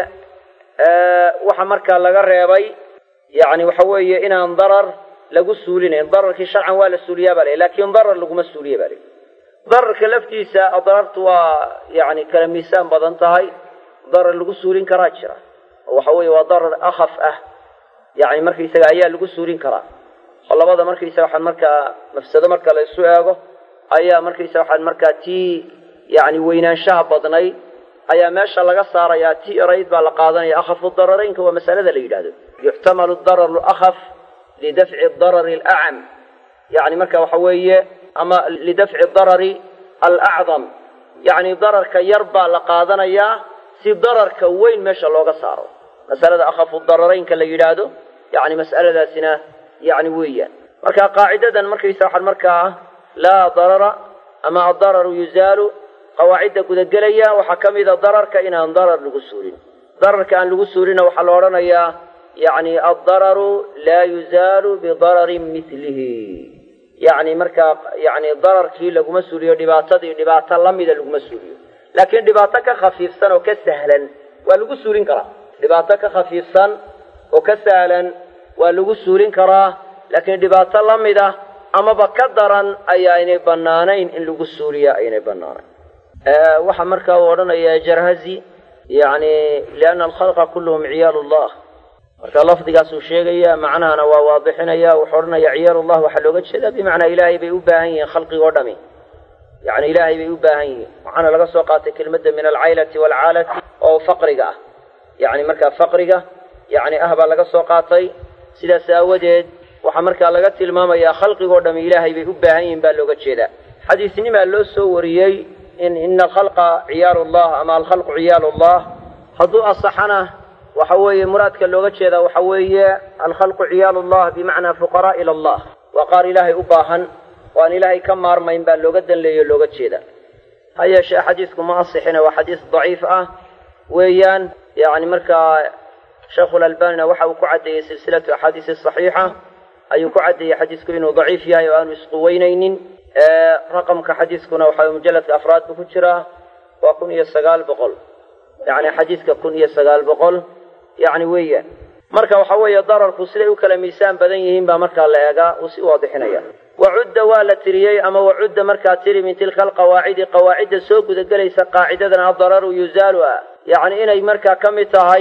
waxa markaa laga reebay yani waxa weeye inaan darar lagu suulinayn dararkii sharcan waa la suuliyaa baa la lakin darar laguma suuliya ba la dararka laftiisa adraartu waa yani kala miisaan badan tahay darar lagu suulin karaa jira oo waxa weeye waa darar akhaf ah yani markaysaga ayaa lagu suulin karaa oo labada markaysaga waxaan markaa mafsado marka la isu eego ayaa markaysaga waxaan markaa tii yani weynaanshaha badnayd ayaa meesha laga saarayaa tii erayd baa la qaadanaya akhafu dararaynka waa masalada la yidhahdo yuxtamalu dararu akhaf lidafci darari alacam yani marka waxa weeye ama lidafci darari alacdam yacni dararka yar baa la qaadanayaa si dararka weyn meesha looga saaro masalada akhafu dararaynka la yidhaahdo yani mas'aladaasina yani weeyaan marka qaacidadan markaysa waxaan markaa laa darara ama addararu yuzaalu qawaacidda gudagelaya waxaa ka mida dararka inaan darar lagu suulin dararka aan lagu suulina waxaa la odhanayaa yani addararu laa yuzaalu bidararin milihi yani markaa yani dararkii laguma suuliyo dhibaatadii dhibaato lamida laguma suuliyo laakiin dhibaato ka khafiifsan oo ka sahlan waa lagu suulin karaa dhibaato ka khafiifsan oo ka sahlan waa lagu suulin karaa laakiin dhibaato lamida amaba ka daran ayaynay banaanayn in lagu suuliya aynay banaanayn waxaa markaa uu odhanaya jarhazi yani liana alkhalqa kulluhum ciyaal llah marka lafdigaasuu sheegaya macnahana waa waadixinaya wuxuu odhanaya ciyaal llah waxaa looga jeedaa bimacnaa ilaahay bay u baahan yihiin khalqigoo dhami yani ilaahay bay u baahan yihiin waxaana laga soo qaatay kelmadda min alcaylati waalcaalati oo faqriga ah yani markaa faqriga yani ah baa laga soo qaatay sidaas aawadeed waxaa markaa laga tilmaamayaa khalqigoo dhami ilaahay bay u baahan yihiin baa looga jeedaa xadiisnimaa loo soo wariyey in ina alkhalqa ciyaalu llah ama alkhalqu ciyaalu llah hadduu asaxana waxa weeye muraadka looga jeedaa waxa weeye alkhalqu ciyaalu llah bimacnaa fuqaraa ila allah waa qaar ilaahay u baahan oo aan ilaahay ka maarmayn baa looga danleeyo looga jeeda ha yeeshee xadiisku ma asixina waa xadiis daciif ah weeyaan yani markaa sheikhulalbanina waxa uu ku caddeeyey silsilatu axaadiisi saxiixa ayuu ku caddeeyey xadiisku inuu daciif yahay oo aanu isquweynaynin raqamka xadiiskuna waxa mujalladka afraad buu ku jiraa waa kun iyo sagaal boqol yani xadiiska kun iyo sagaal boqol yani weeyaan marka waxa weeye dararku siday u kala miisaan badan yihiin baa markaa la eegaa uu si waadixinaya wacudda waa la tiriyey ama wacudda markaa tiri min tilka alqawaacidi qawaacidda soo gudagelaysa qaacidadan addararu yuzaalu ah yacni inay markaa ka mid tahay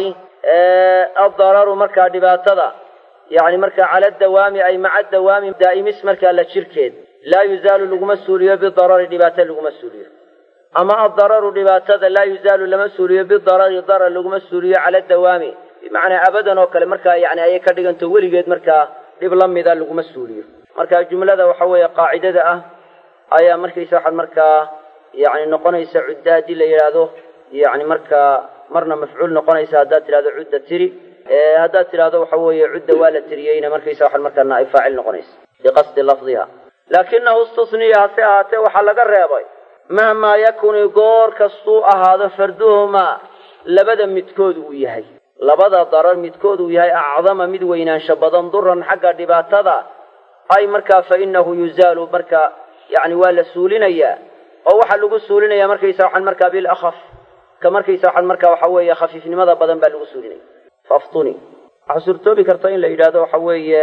addararu markaa dhibaatada yani markaa cala dawaami ay maca dawaami daa'imis markaa la jirkeed laa yuzaalu laguma suuliyo bidarari dhibaato laguma suuliyo ama addararu dhibaatada laa yuzaalu lama suuliyo bidarari darar laguma suuliyo cala dawaami bimacnaa abadan oo kale markaa yani ayay ka dhiganto weligeed markaa dhib la mida laguma suuliyo marka jumlada waxa weeye qaacidada ah ayaa markaysa waxaad markaa yani noqonaysa cudda haddii la yidhaahdo yani markaa marna mafcuul noqonaysa haddaad tidhahdo cudda tiri haddaad tidhahdo waxa weeye cudda waa la tiriyeyna markaysa waxaad markaa naa'ib faacil noqonaysa biqasdi lafdiha laakinahu istusniya hase ahaatee waxaa laga reebay mahmaa yakuni goor kastuu ahaado farduhumaa labada midkood uu yahay labada darar midkood uu yahay acdama mid weynaansho badan duran xagga dhibaatada ay markaa fa inahu yuzaalu marka yani waa la suulinayaa oo waxaa lagu suulinaya markaysa waxaan markaa bilakaf ka markaysa waxaan markaa waxa weeye khafiifnimada badan baa lagu suulinaya faftuni waxaa suurtoobi karta in la yidhahdo waxa weeye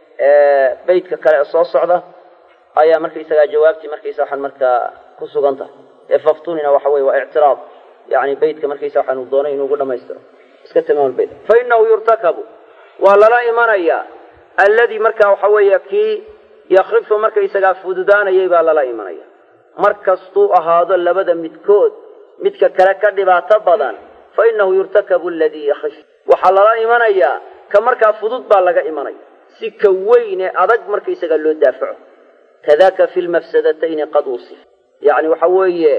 beydka kale ee soo socda ayaa markaysagaa jawaabtii markaysa waxaan markaa ku sugan tahay ee faftunina waxa weye waa ictiraad yani beytka markaysa waxaanu doonay inuu ugu dhamaystiro iska tamaam beyt fa inahu yurtakabu waa lala imanayaa alladii markaa waxa weeye kii yakrifu markaysagaa fududaanayay baa lala imanaya mar kastuu ahaado labada midkood midka kale ka dhibaato badan fa inahu yurtakabu aladii yakrif waxaa lala imanayaa ka markaa fudud baa laga imanaya si ka weyn ee adag markaysagaa loo daafaco kadaka fi lmafsadatayni qad usif yani waxa weeye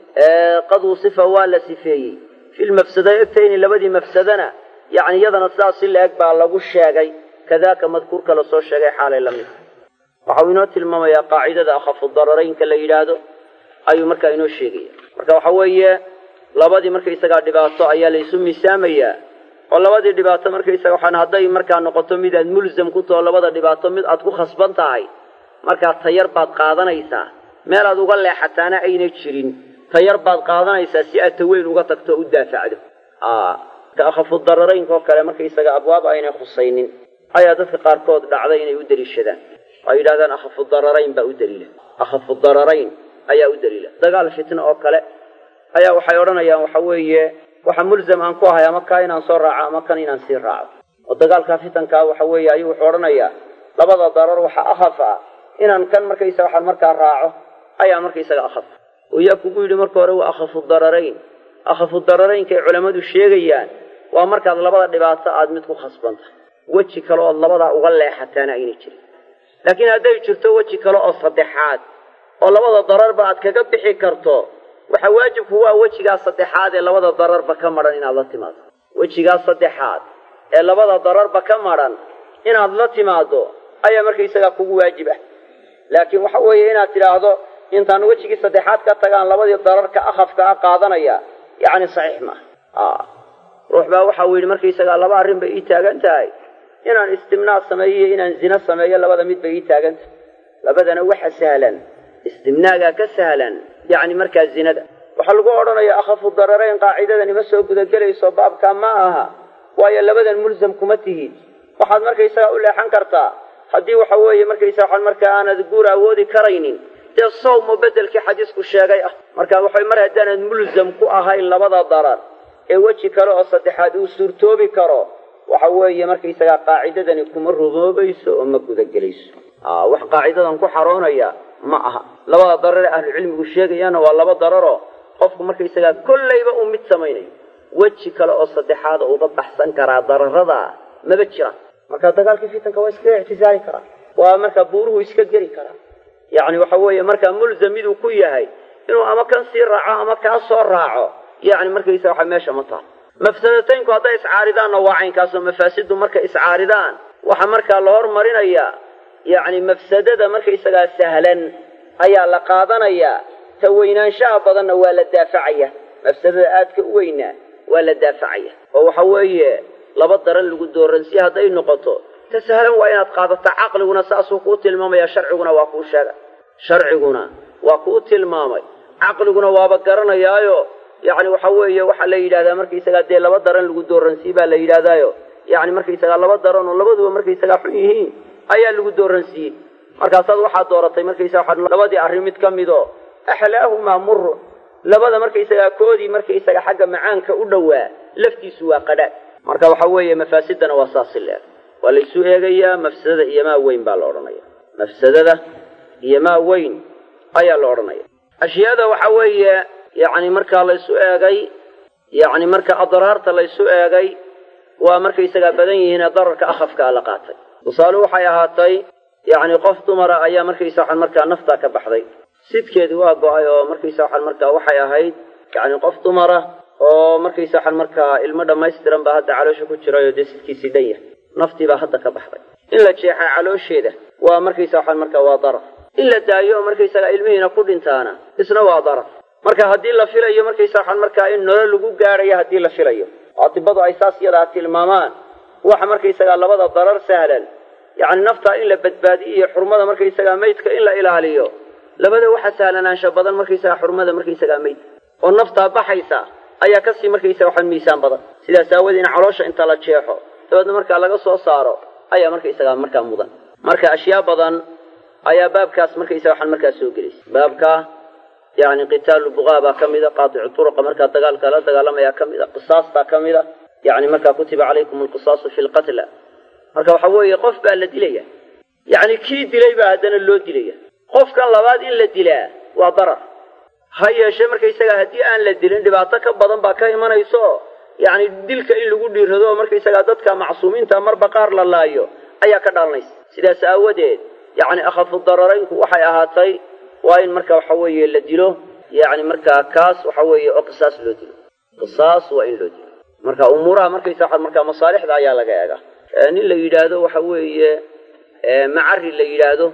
qad usifa waa la sifeeyey fi lmafsadatayni labadii mafsadana yani iyadana sidaas si la-eg baa lagu sheegay kadaka madkuurka lasoo sheegay xaalay la mid waxau inoo tilmaamayaa qaacidada akhafu dararaynka la yidhaahdo ayuu markaa inoo sheegaya marka waxa weeye labadii markaysagaa dhibaato ayaa laysu miisaamayaa oo labadii dhibaato markaysaga waxaan hadday markaa noqoto mid aad mulsam ku taho labada dhibaato mid aad ku khasban tahay markaa tayar baad qaadanaysaa meel aad uga leexataana ayna jirin tayar baad qaadanaysaa si aad taweyn uga tagto o u daafacdo ka akhafu dararaynka oo kale markaysaga abwaab aynay khusaynin ayaa dadka qaarkood dhacday inay u deliishadaan ay yidhahdaan akhafu dararayn baa u daliila akhafu dararayn ayaa u daliila dagaal fitno oo kale ayaa waxay odhanayaan waxa weeye waxa mulzam aan ku ahay ama kaa inaan soo raaco ama kan inaan sii raaco oo dagaalkaa fitankaa waxa weeye ayuu wuxuu odhanayaa labada darar waxaa akhaf ah inaan kan markaysaga waxaan markaa raaco ayaa markaysaga akhaf oo yaa kugu yidhi marka hore waa akhafu dararayn akhafu dararaynka ay culammadu sheegayaan waa markaad labada dhibaato aad mid ku khasban tahay weji kale ood labadaa uga leexataana ayna jirin laakiin hadday jirto weji kale oo saddexaad oo labada dararba aad kaga bixi karto waxa waajibku waa wejigaa saddexaad ee labada dararba ka madhan inaad la timaado wejigaa saddexaad ee labada dararba ka madhan inaad la timaado ayaa markaysagaa kugu waajib ah laakiin waxa weeye inaad tidhaahdo intaan wejigii saddexaad ka tagaan labadii dararka akhafka a qaadanaya yacni saxiix maaha ruux baa waxa uu yidhi markaysagaa laba arrin bay ii taagan tahay inaan istimnaa sameeyo iyo inaan zina sameeyo labada mid bay ii taagan tahay labadana waxa sahlan istimnaagaa ka sahlan yacni markaa zinada waxaa lagu odhanayaa akhafu dararayn qaacidadani ma soo gudagelayso baabkaa ma aha waayo labadan mulsam kuma tihid waxaad markaysagaa u leexan kartaa haddii waxa weeye markaysaa waxaan markaa aanad guur awoodi karaynin dee sawmo beddelkii xadiisku sheegay ah marka waxay mar haddaanad mulsam ku ahayn labada darar ee weji kale oo saddexaad uu suurtoobi karo waxa weeye markaysagaa qaacidadani kuma rumoobayso oo ma gudagelayso wax qaacidadan ku xaroonaya ma aha labada darar ee ahlucilmigu sheegayaana waa laba dararoo qofku markaysagaa kollayba uu mid samaynayo weji kale oo saddexaada uga baxsan karaa dararada maba jiraan marka dagaalkii fitanka waa iskaga ictisaali karaa waa markaa buuruhu iska geli karaa yacni waxa weeye markaa mulzam miduu ku yahay inuu ama kan sii raaco ama kaa soo raaco yacni markaysa waxa meesha ma taha mafsadataynku hadday iscaaridaanna waa caynkaasoo mafaasiddu markay iscaaridaan waxaa markaa la hormarinayaa yacni mafsadada markaysagaa sahlan ayaa la qaadanayaa ta weynaanshaha badanna waa la daafacaya mafsadada aadka u weynaa waa la daafacaya oo waxa weeye laba daran lagu dooransiye hadday noqoto ta sahlan waa inaad qaadato caqliguna saasuu kuu tilmaamaya sharciguna waa kuu sheegay sharciguna waa kuu tilmaamay caqliguna waaba garanayaayo yacni waxa weeye waxaa la yidhahdaa markaysagaa dee laba daran lagu dooransiye baa la yidhahdaayo yacni markaysagaa laba daran oo labaduba markaysagaa xun yihiin ayaa lagu dooransiiyey markaasaad waxaad dooratay markaysaga waxaa labadii arrin mid ka midoo axlaahumaa murun labada markaysagaa koodii markaysaga xagga macaanka u dhowaa laftiisu waa qadhaadh marka waxa weeye mafaasidana waa saasi leeg waa laysu eegayaa mafsadada iyo maa weyn baa la odhanaya mafsadada iyo maa weyn ayaa la odhanaya ashyaada waxa weeye yacni markaa laysu eegay yacni marka adraarta laysu eegay waa markaysagaa badan yihiin ee dararka akhafkaa la qaatay tusaale waxay ahaatay yacni qof dumara ayaa markaysa waxaan markaa naftaa ka baxday sidkeedii waa go-ay oo markaysa waxaan markaa waxay ahayd yacni qof dumara oo markaysa waxaan markaa ilmo dhammaystiran baa hadda caloosha ku jirayoo dee sidkiisii dhan yahay naftii baa hadda ka baxday in la jeexaa caloosheeda waa markaysa waxaan markaa waa darar in la daayo oo markaysaga ilmihiina ku dhintaana isna waa darar marka haddii la filayo markaysa waxaan markaa in nolol lagu gaadhayo haddii la filayo adibadu ay saas yadaa tilmaamaan waxa markaysagaa labada darar sahlan yacni naftaa in la badbaadiyo iyo xurmada markaysagaa maydka in la ilaaliyo labada waxa sahlanaansha badan markaysagaa xurmada markaysagaa maydka oo naftaa baxaysa ayaa kasii markaysaga waxaan miisaan badan sidaas aawoodee in caloosha inta la jeexo dabeedna markaa laga soo saaro ayaa markaysagaa markaa mudan marka ashyaa badan ayaa baabkaas markaysaga waxaan markaa soo gelaysa baabka yani qitaalu buqaa baa ka mida qaaticu turuqa markaa dagaalka la dagaalamayaa ka mida qisaastaa ka mida yani markaa kutiba calaykum alqisaasu fi lqatla marka waxa weeye qof baa la dilaya yacni kii dilay baa haddana loo dilaya qofkan labaad in la dilaa waa darar ha yeeshee markaysaga haddii aan la dilin dhibaato ka badan baa ka imanayso yacni dilka in lagu dhiirado oo markaysagaa dadka macsuumiinta marba qaar la laayo ayaa ka dhalanaysa sidaas aawadeed yacni akhafu dararaynku waxay ahaatay waa in marka waxa weeye la dilo yacni markaa kaas waxa weeye oo qisaas loo dilo qisaas waa in loo dilo marka umuuraha markaysa waxa markaa masaalixda ayaa laga eega nin la yidhaahdo waxa weeye macari la yidhaahdo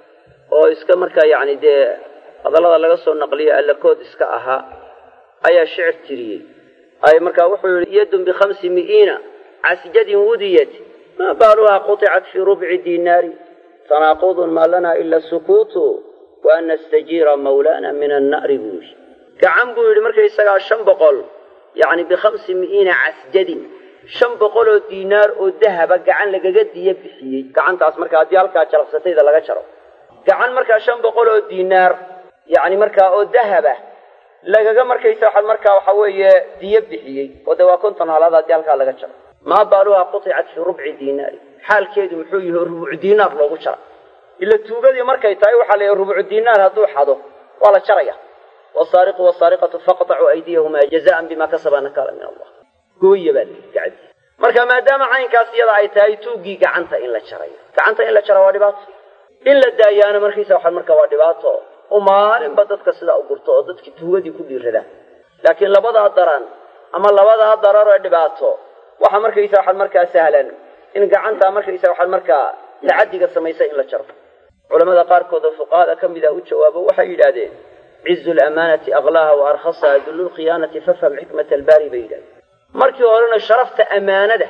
oo iska markaa yacni dee hadallada laga soo naqliyo allakood iska ahaa ayaa shicir tiriyey ay markaa wuxuu yihi yadun bikhamsi mi'iina casjadin wudiyat maa baaluhaa quطicat fii rubci dinaari tanaaqudun maa lana ila sukuutu wa an nastajiira mawlana min anna'ri buu yidhi gacan buu yidhi markaysagaa shan boqol yacni bikhamsi mi'iina casjadin shan boqol oo diinaar oo dahaba gacan lagaga diya bixiyey gacantaas markaa haddii halkaa jalabsatayda laga jaro gacan markaa shan boqol oo diinaar yacni markaa oo dahaba lagaga markaysa waxaa markaa waxa weeye diyo bixiyey oo dee waa konton halaad haddii halkaa laga jaro maa baaluhaa quطicat fii rubci diinaari xaalkeedu muxuu yahi oo rubucu diinaar loogu jara ila tuugadii markay tahay waxaa la yihi rubucu diinaar hadduu xado waa la jaraya wasaariqu wasaariqatu faqطacuu aydiyahumaa jazaan bima kasaba nakaala min allah gooya baa layihi gacantiisa marka maadaama caynkaas iyada ay tahay tuuggii gacanta in la jarayo gacanta in la jara waa dhibaato in la daayaana markiisa waxaa marka waa dhibaato oo maalinba dadka sidaa u gurto oo dadkii tuugadii ku dhiiradaan laakiin labadaa daran ama labadaa darar ee dhibaato waxaa markaysa waxaad markaa sahlan in gacantaa markaysa waxaad markaa tacadiga samaysa in la jaro culamada qaarkood oo fuqahada ka mid a u jawaabo waxay yidhaahdeen cizu lamaanati aklaaha wa arkhasaha dullu lkhiyaanati fafham xikmata albaari bay yidhahdeen markii horena sharafta ammaanada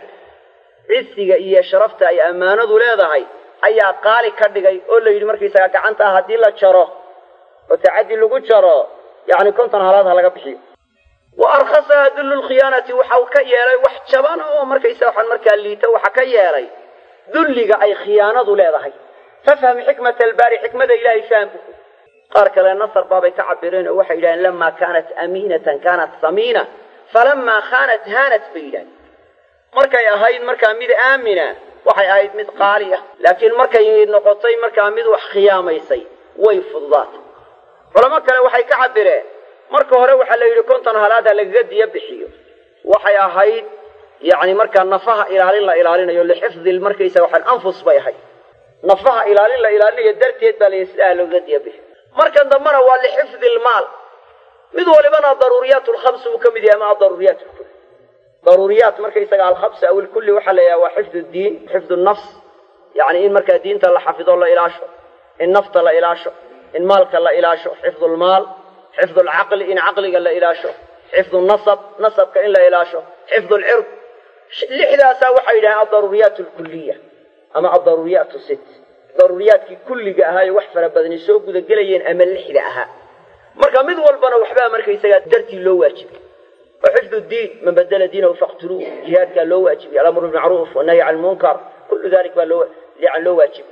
cisiga iyo sharafta ay ammaanadu leedahay ayaa qaali ka dhigay oo la yidhi markaysaga gacantaa haddii la jaro oo tacaddi lagu jaro yacni konton halaad ha laga bixiyo wa arkhasaha dullu lkhiyaanati waxau ka yeelay wax jaban oo markaysa waxaan markaa liita waxa ka yeelay dulliga ay khiyaanadu leedahay fafham xikmata albaari xikmada ilaahay fahamku qaar kale nasar baabay ka cabireen oo waxay yidhahdeen lamaa kaanat amiinatan kaanat samiina falamaa khaanat haanat bay yidhahdeen markay ahayd markaa mid aamina waxay ahayd mid qaali ah laakiin markay noqotay markaa mid wax khiyaamaysay way fududaatay culamo kale waxay ka cabireen marka hore waxaa la yidhi konton halaad ha lagaga diyo bixiyo waxay ahayd yacni markaa nafaha ilaalin la ilaalinayo lixifdi markaysa waxaan anfus bay ahayd nafaha ilaalin la ilaalinayo darteed baa layidhi sidaa lagaga diyo bixiyo markan dambena waa lixifdi lmaal mid walibana daruuriyaat lkhamsi uu ka mid yahay ama adaruuriyaat lkulli daruuriyaat markaysaga alkhamsi aw ilkulli waxaa la yidhaha waa xifdu diin xifdu nafs yacni in markaa diinta la xafido la ilaasho in nafta la ilaasho in maalka la ilaasho xifdu lmaal xifdu lcaqli in caqliga la ilaasho xifdu nasab nasabka in la ilaasho xifdu lcird lixdaasaa waxay yidhahaan adaruuriyaat alkuliya ama adaruuriyaat sit daruuriyaadkii kulliga ahaayo wax fara badani soo gudagelayeen ama lixda ahaa marka mid walbana waxbaa markaysagaa dartii loo waajibay oo xifdu diin man badela diinahu faqtuluu jihaadkaa loo waajibay alamru bimacruuf wanahyi can lmunkar kullu dalik baa loo yan loo waajibay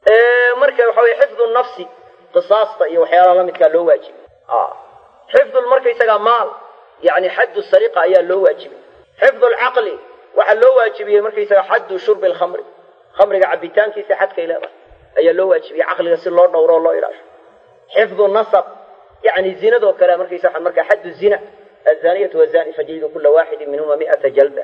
marka waxa weye xifdu nafsi qisaasta iyo waxyaalaha lamidkaa loo waajibay xifdu markaysagaa maal yani xaddu sariqa ayaa loo waajibay xifdu lcaqli waxaa loo waajibiyey markaysaga xaddu shurbi lkhamri khamriga cabitaankiisa xadkay leedahay ayaa loo waajibiyey caqliga si loo dhowro o loo ilaasho xifdu nasab yani zinadoo kale markaysa markaa xaddu zina azaniyatu wazani fajlidu kula waaxidin minhuma mi'ata jalda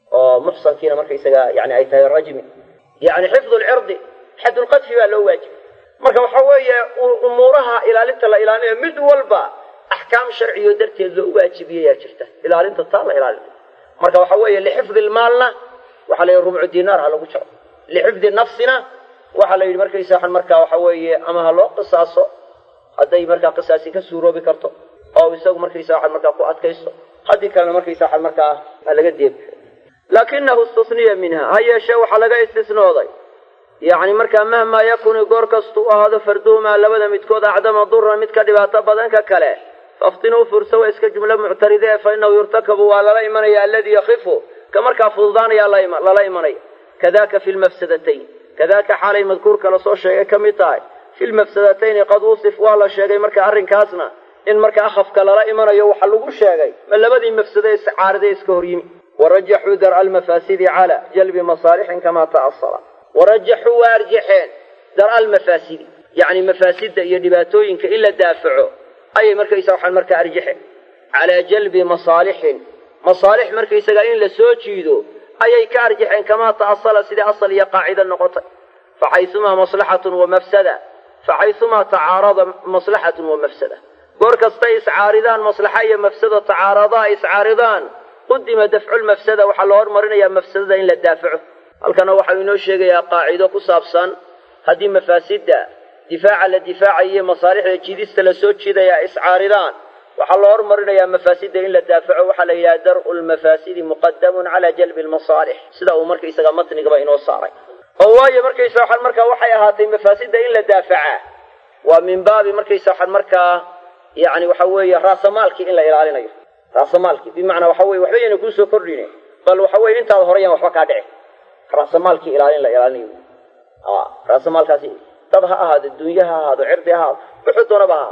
oo muxsankiina markaysaga yani ay tahay rajmi yani xifdu lcirdi xadulqadfi baa loo waajibay marka waxa weeye umuuraha ilaalinta la ilaalinayo mid walba axkaam sharciyo darteed loo waajibiyayaa jirta ilaalinta taa la ilaalinayo marka waxa weeye lixifdi lmaalna waxaa la yidhi rubcu dinaar ha lagu jaro lixifdi nafsina waxaa la yidhi markaysa markaa waxa weeye ama ha loo qisaaso hadday markaa qisaasi ka suuroobi karto oo isagu markaysa waxan markaa ku adkaysto haddii kalena markaysa waxan markaa ha laga deebi laakinahu istusniya minha ha yeeshee waxaa laga istisnooday yacni markaa mahmaa yakuni goor kastuu ahaado farduhumaa labada midkood acdama duran mid ka dhibaato badan ka kale faftinuu fursa waa iska jumlo muctaride fa inahu yurtakabu waa lala imanaya alladii yakifu ka markaa fududaanaya lala imanaya kadaka fi lmafsadatayn kadaka xaalay madkuurka lasoo sheegay ka mid tahay fi lmafsadatayni qad wusif waa la sheegay marka arrinkaasna in marka akhafka lala imanayo waxa lagu sheegay ma labadii mafsado iscaariday iska hor yimi warajaxuu dar'a almafaasidi cala jalbi masaalixin kamaa ta'asala warajaxuu waa arjaxeen dar'a almafaasidi yacni mafaasidda iyo dhibaatooyinka in la daafaco ayay markaysa waxaan markaa arjaxeen calaa jalbi masaalixin masaalix markaysaga in la soo jiido ayay ka arjaxeen kamaa ta'asala sidai asal iyo qaacida noqotay faxaysumaa maslaxatun wa mafsada faxaysumaa tacaarada maslaxatun wa mafsada goor kastay iscaaridaan maslaxa iyo mafsado tacaaradaa iscaaridaan qudima dafculmafsada waxaa loo hormarinayaa mafsadada in la daafaco halkana waxau inoo sheegayaa qaacido ku saabsan haddii mafaasidda difaaca la difaacayo masaalixda jidista lasoo jiidaya iscaaridaan waxaa loo hormarinayaa mafaasidda in la daafaco waxaa la yidhaha dar'u lmafaasidi muqadamun calaa jalbi lmasaalix sida uu markaysaga matnigaba inoo saaray oo waayo markaysa waxaan markaa waxay ahaatay mafaasidda in la daafacaa waa min baabi markaysa waxaan markaa yani waxa weeye raasamaalkii in la ilaalinayo raasamaalkii bimacnaa waxa weye waxba yayna kuusoo kordhine bal waxa weye intaada horeyaan waxba kaa dhici raasamaalkii ilaalin la ilaalinayo raasamaalkaasi dad ha ahaado dunye ha ahaado cirdi ha ahaado wuxuu doonaba ha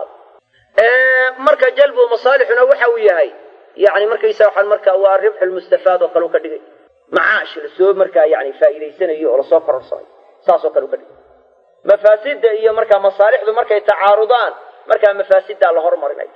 ahaado marka jalbu masaalixuna waxa uu yahay yani markaysa waxaan markaa waa ribxu lmustafaad oo kale u ka dhigay macaash lasoo markaa yani faa'iidaysanayo oo lasoo kororsanayo saasoo kale u ka dhigay mafaasidda iyo markaa masaalixdu markay tacaarudaan markaa mafaasiddaa la hormarinayo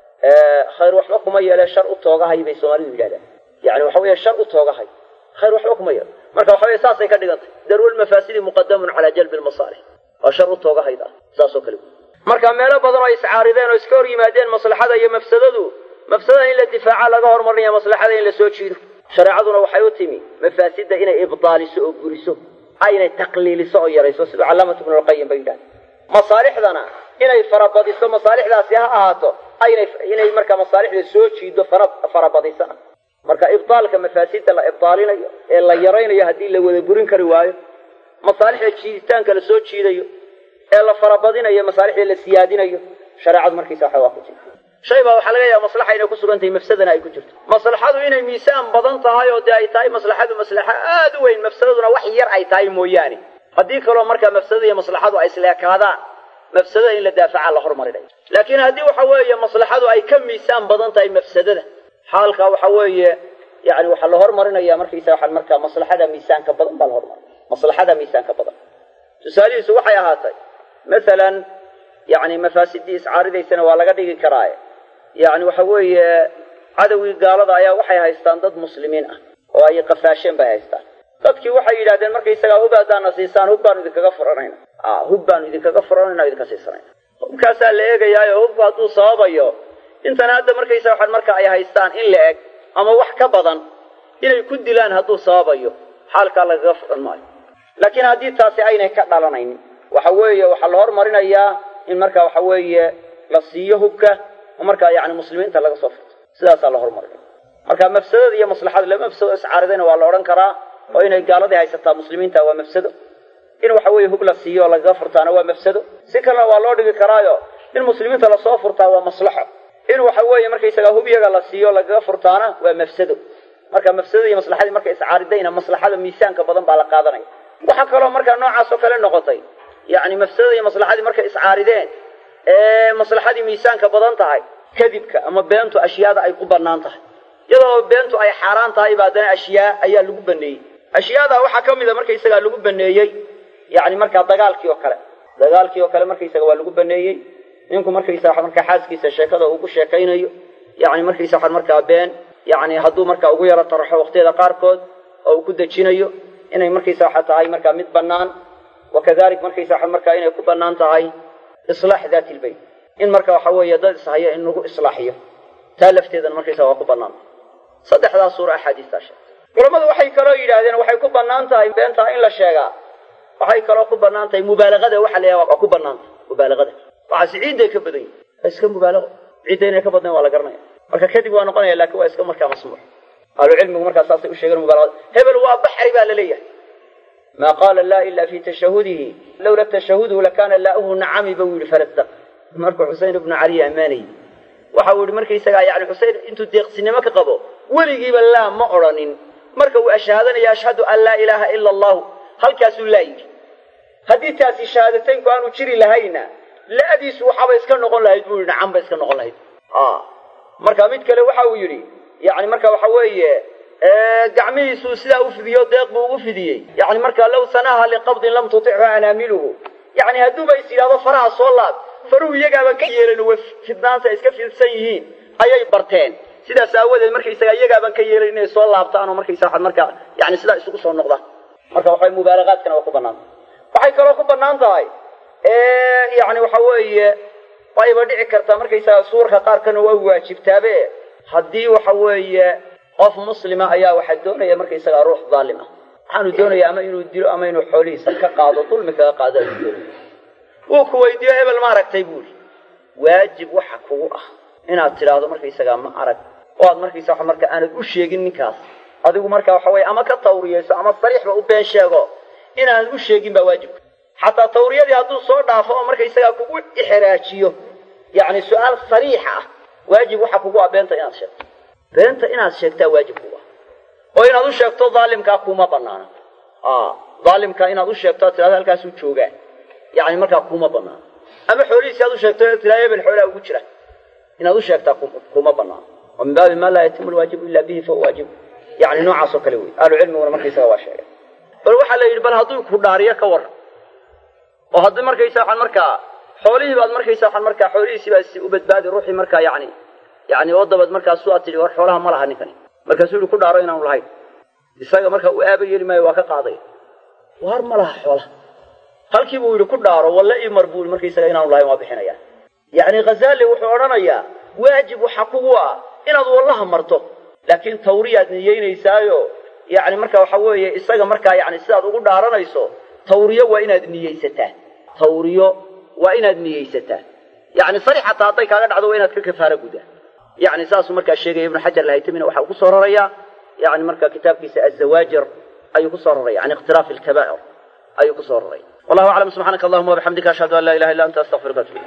khayr waxba kuma yeele shar u toogahay bay soomaalidu yidhahdaan yani waxa weeye shar u toogahay khayr waxba kuma yeelo marka waxa weye saasay ka dhigantay darwlmafaasidi muqadamun calaa jalbi lmasaalix waa shar u toogahayda saasoo kale marka meelo badan oo iscaarideen oo iska hor yimaadeen maslaxada iyo mafsadadu mafsadada in la difaaca laga hormarinaya maslaxada in la soo jiido shareecaduna waxay u timi mafaasidda inay ibdaaliso oo guriso aynay taqliiliso oo yarayso siduu calaamatu ibnu lqayim ba yidhahda masaalixdana inay farabadiso masaalixdaasi ha ahaato aynay inay markaa masaalixda soo jiido fara farabadisana marka ibdaalka mafaasidda la ibdaalinayo ee la yaraynayo haddii la wada gurin kari waayo masaalixda jiiditaanka la soo jiidayo ee la farabadinayo masaalixda la siyaadinayo shareecadu markiisa waxa waa ku jirta shay baa waxaa laga yaaba maslaxa inay ku sugan tahay mafsadana ay ku jirto maslaxadu inay miisaan badan tahay oo dee ay tahay maslaxadu maslaxa aada u weyn mafsadaduna wax yar ay tahay mooyaane haddii kaloo markaa mafsadada iyo maslaxadu ay isleekaadaan mafsadada in la daafaca la hormarinayo laakiin haddii waxa weeye maslaxadu ay ka miisaan badan tahay mafsadada xaalka waxa weeye yani waxaa la hormarinaya markaysa waxaan markaa maslaxada miisaanka badan baa la hormarinaya maslaxada miisaanka badan tusaalihiisu waxay ahaatay masalan yani mafaasidii iscaaridaysana waa laga dhigi karaaye yani waxa weeye cadowgii gaalada ayaa waxay haystaan dad muslimiin ah oo ay qafaasheen bay haystaan dadkii waxay yidhahdeen markaysagaa hub haddaana siisaan hub baanu idinkaga furanayna hub baanu idinkaga furanayna o idinka siisanayna hubkaasaa la eegayaayo hubku hadduu sababayo intana hadda markaysa waxaan marka ay haystaan in la eg ama wax ka badan inay ku dilaan hadduu sababayo xaalkaa lagaga furan maayo laakiin haddii taasi aynay ka dhalanaynin waxa weeye waxaa la hormarinayaa in marka waxa weeye la siiyo hubka oo markaa yani muslimiinta laga soo furto sidaasaa la hormarinaya marka mafsadada iyo maslaxada laba mafsado iscaaridayna waa la odhan karaa oo inay gaaladii haysataa muslimiinta waa mafsado in waxa weeye hub la siiyo oo lagaga furtaana waa mafsado si kalena waa loo dhigi karaayo in muslimiinta lasoo furtaa waa maslaxo in waxa weeye markaysagaa hub yaga la siiyo lagaga furtaana waa mafsado marka mafsadada iyo maslaxadii markay iscaaridayna maslaxada miisaanka badan baa la qaadanaya waxaa kaloo markaa noocaas oo kale noqotay yani mafsadada iyo maslaxadii markay iscaarideen ee maslaxadii miisaanka badan tahay kadibka ama beentu ashyaada ay ku banaan tahay iyadoo beentu ay xaaraan tahay ba haddana ashyaa ayaa lagu baneeyey ashyaada waxaa ka mida markaysagaa lagu baneeyey yani markaa dagaalkii oo kale dagaalkii oo kale markaysaga waa lagu baneeyey ninku markaysaa markaa xaaskiisa sheekada uu ku sheekaynayo yani markaysa waxaa markaa been yani hadduu markaa ugu yaro taraxo waqtiyada qaarkood oo uu ku dejinayo inay markaysa waxa tahay markaa mid bannaan wa kadalik markaysa waxa markaa inay ku bannaan tahay islaax daati lbayt in marka waxa weeye dad ishaya in lagu islaaxiyo taa lafteedana markaysa waa ku bannaan saddexdaa suura axaadiistaa sheegtay culammadu waxay kaloo yidhaahdeen waxay ku bannaan tahay beentaa in la sheegaa waxay kaloo ku bannaan tahay mubaalagada waxa la yidhaha waa ku bannaan tahay mubaalagada waxaasi ciidday ka badan yihin waa iska mubaalago ciidda inay ka badnayn waa la garanaya marka kadib waa noqonaya laakiin waa iska markaa masmuux ahlucilmigu markaa saasay u sheegeen mubaalagada hebel waa baxri baa la leeyahay ma qaala laa ila fi tashahudihi lawla tashahuduhu lakana laauhu nacami ba uu yihi falasdaq markuu xusein ibnu cali ammaanayy waxa uu yihi markaysagaa yani xusein intuu deeqsinimo ka qabo weligiiba laa ma odrhanin marka uu ashhaadanayo ashhadu an laa ilaaha ila allahu halkaasuu laa yidhi haddii taasi shahaadateynku aanu jiri lahayna la-diisu waxaaba iska noqon lahayd buu yihi nacan ba iska noqon lahayd marka mid kale waxa uu yidhi yani marka waxa weeye gacmihiisuu sidaa u fidiyo deeq buu ugu fidiyey yani marka law sanaha liqabdin lam tutichu anaamiluhu yani hadduuba is yidhahdo faraha soo laab faruhu iyagaaban ka yeelin way fidnaanta iska fidsan yihiin ayay barteen sidaas aawadeed markaysaga iyagaaban ka yeelin inay soo laabtaan oo markaysa waxaad markaa yani sidaa isugu soo noqdaan marka waxay mubaalagaadkana waa ku bannaan waxay kaloo ku bannaan tahay yani waxa weeye wayba dhici kartaa markaysaga suurka qaarkana waa waajibtaabe haddii waxa weeye qof muslima ayaa waxaa doonaya markaysaga ruux daalim ah waxaanu doonaya ama inuu dilo ama inuu xoolihiisa ka qaado dulmi kaga qaado ayuu doonaya wuu ku weydiiyo hebel ma aragtay buuri waajib waxa kugu ah inaad tidhaahdo markaysagaa ma arag oo aad markaysa wa marka aanad u sheegin ninkaas adigu marka waxa weye ama ka tawriyayso ama sariixba u been sheego inaanad u sheegin baa waajibka xataa tawriyadii hadduu soo dhaafo oo markaysagaa kugu ixraajiyo yacni su-aal sariix ah waajib waxa kugu ah beenta inaad sheegto beenta inaad sheegtaa waajib kugu ah oo inaad u sheegto daalimkaa kuma banaana daalimkaa inaad u sheegto ad tirahdo halkaasuu joogaa yani markaa kuma banaana ama xoolihiisi aad u sheegto tiraa hebel xoolaa ugu jira inaad u sheegtaa kuma banaana oo min baabi maa laa yatimu lwaajibu ila bihi fahuwa waajib yani noocaas oo kale wey ahlucilmiguna markaysaga waa sheegay bal waxaa la yidhi bal hadduu ku dhaariyo ka war oo haddii markaysa waxaan markaa xoolihii baad markaysa waxaan markaa xoolihiisii baa si u badbaadi ruuxii markaa yani yani oo dabad markaasu aad tidhi war xoolaha ma laha ninkani markaasuu yihi ku dhaaro inaanu lahayn isaga markaa uu aaba yeeli maayo waa ka qaaday war ma laha xoolaha halkii buu yidhi ku dhaaro walle imar buu yii markaysaga inaanu lahayn waa bixinaya yacni khazali wuxuu odhanayaa waajib waxa kugu ah inaad wallaha marto laakiin tawriyaad niyeynaysaayo yani marka waxa weeye isaga markaa yani sidaad ugu dhaaranayso tawriyo waa inaad niyeysataa tawriyo waa inaad niyeysataa yani sari xataa hadday kaaga dhacdo waa inaad ka kafaaro gudaa yani saasuu markaa sheegaya ibnu xajar alhaytamina waxa uu ku soo rarayaa yani marka kitaabkiisa azawaajir ayuu kusoo raraya can ikhtilaafi alkabaa'ir ayuu kusoo raraya wallahu aclam subxaanaka allahuma wabixamdika ashhadu an laa ilaha illa anta astaqfiruka atub ilayk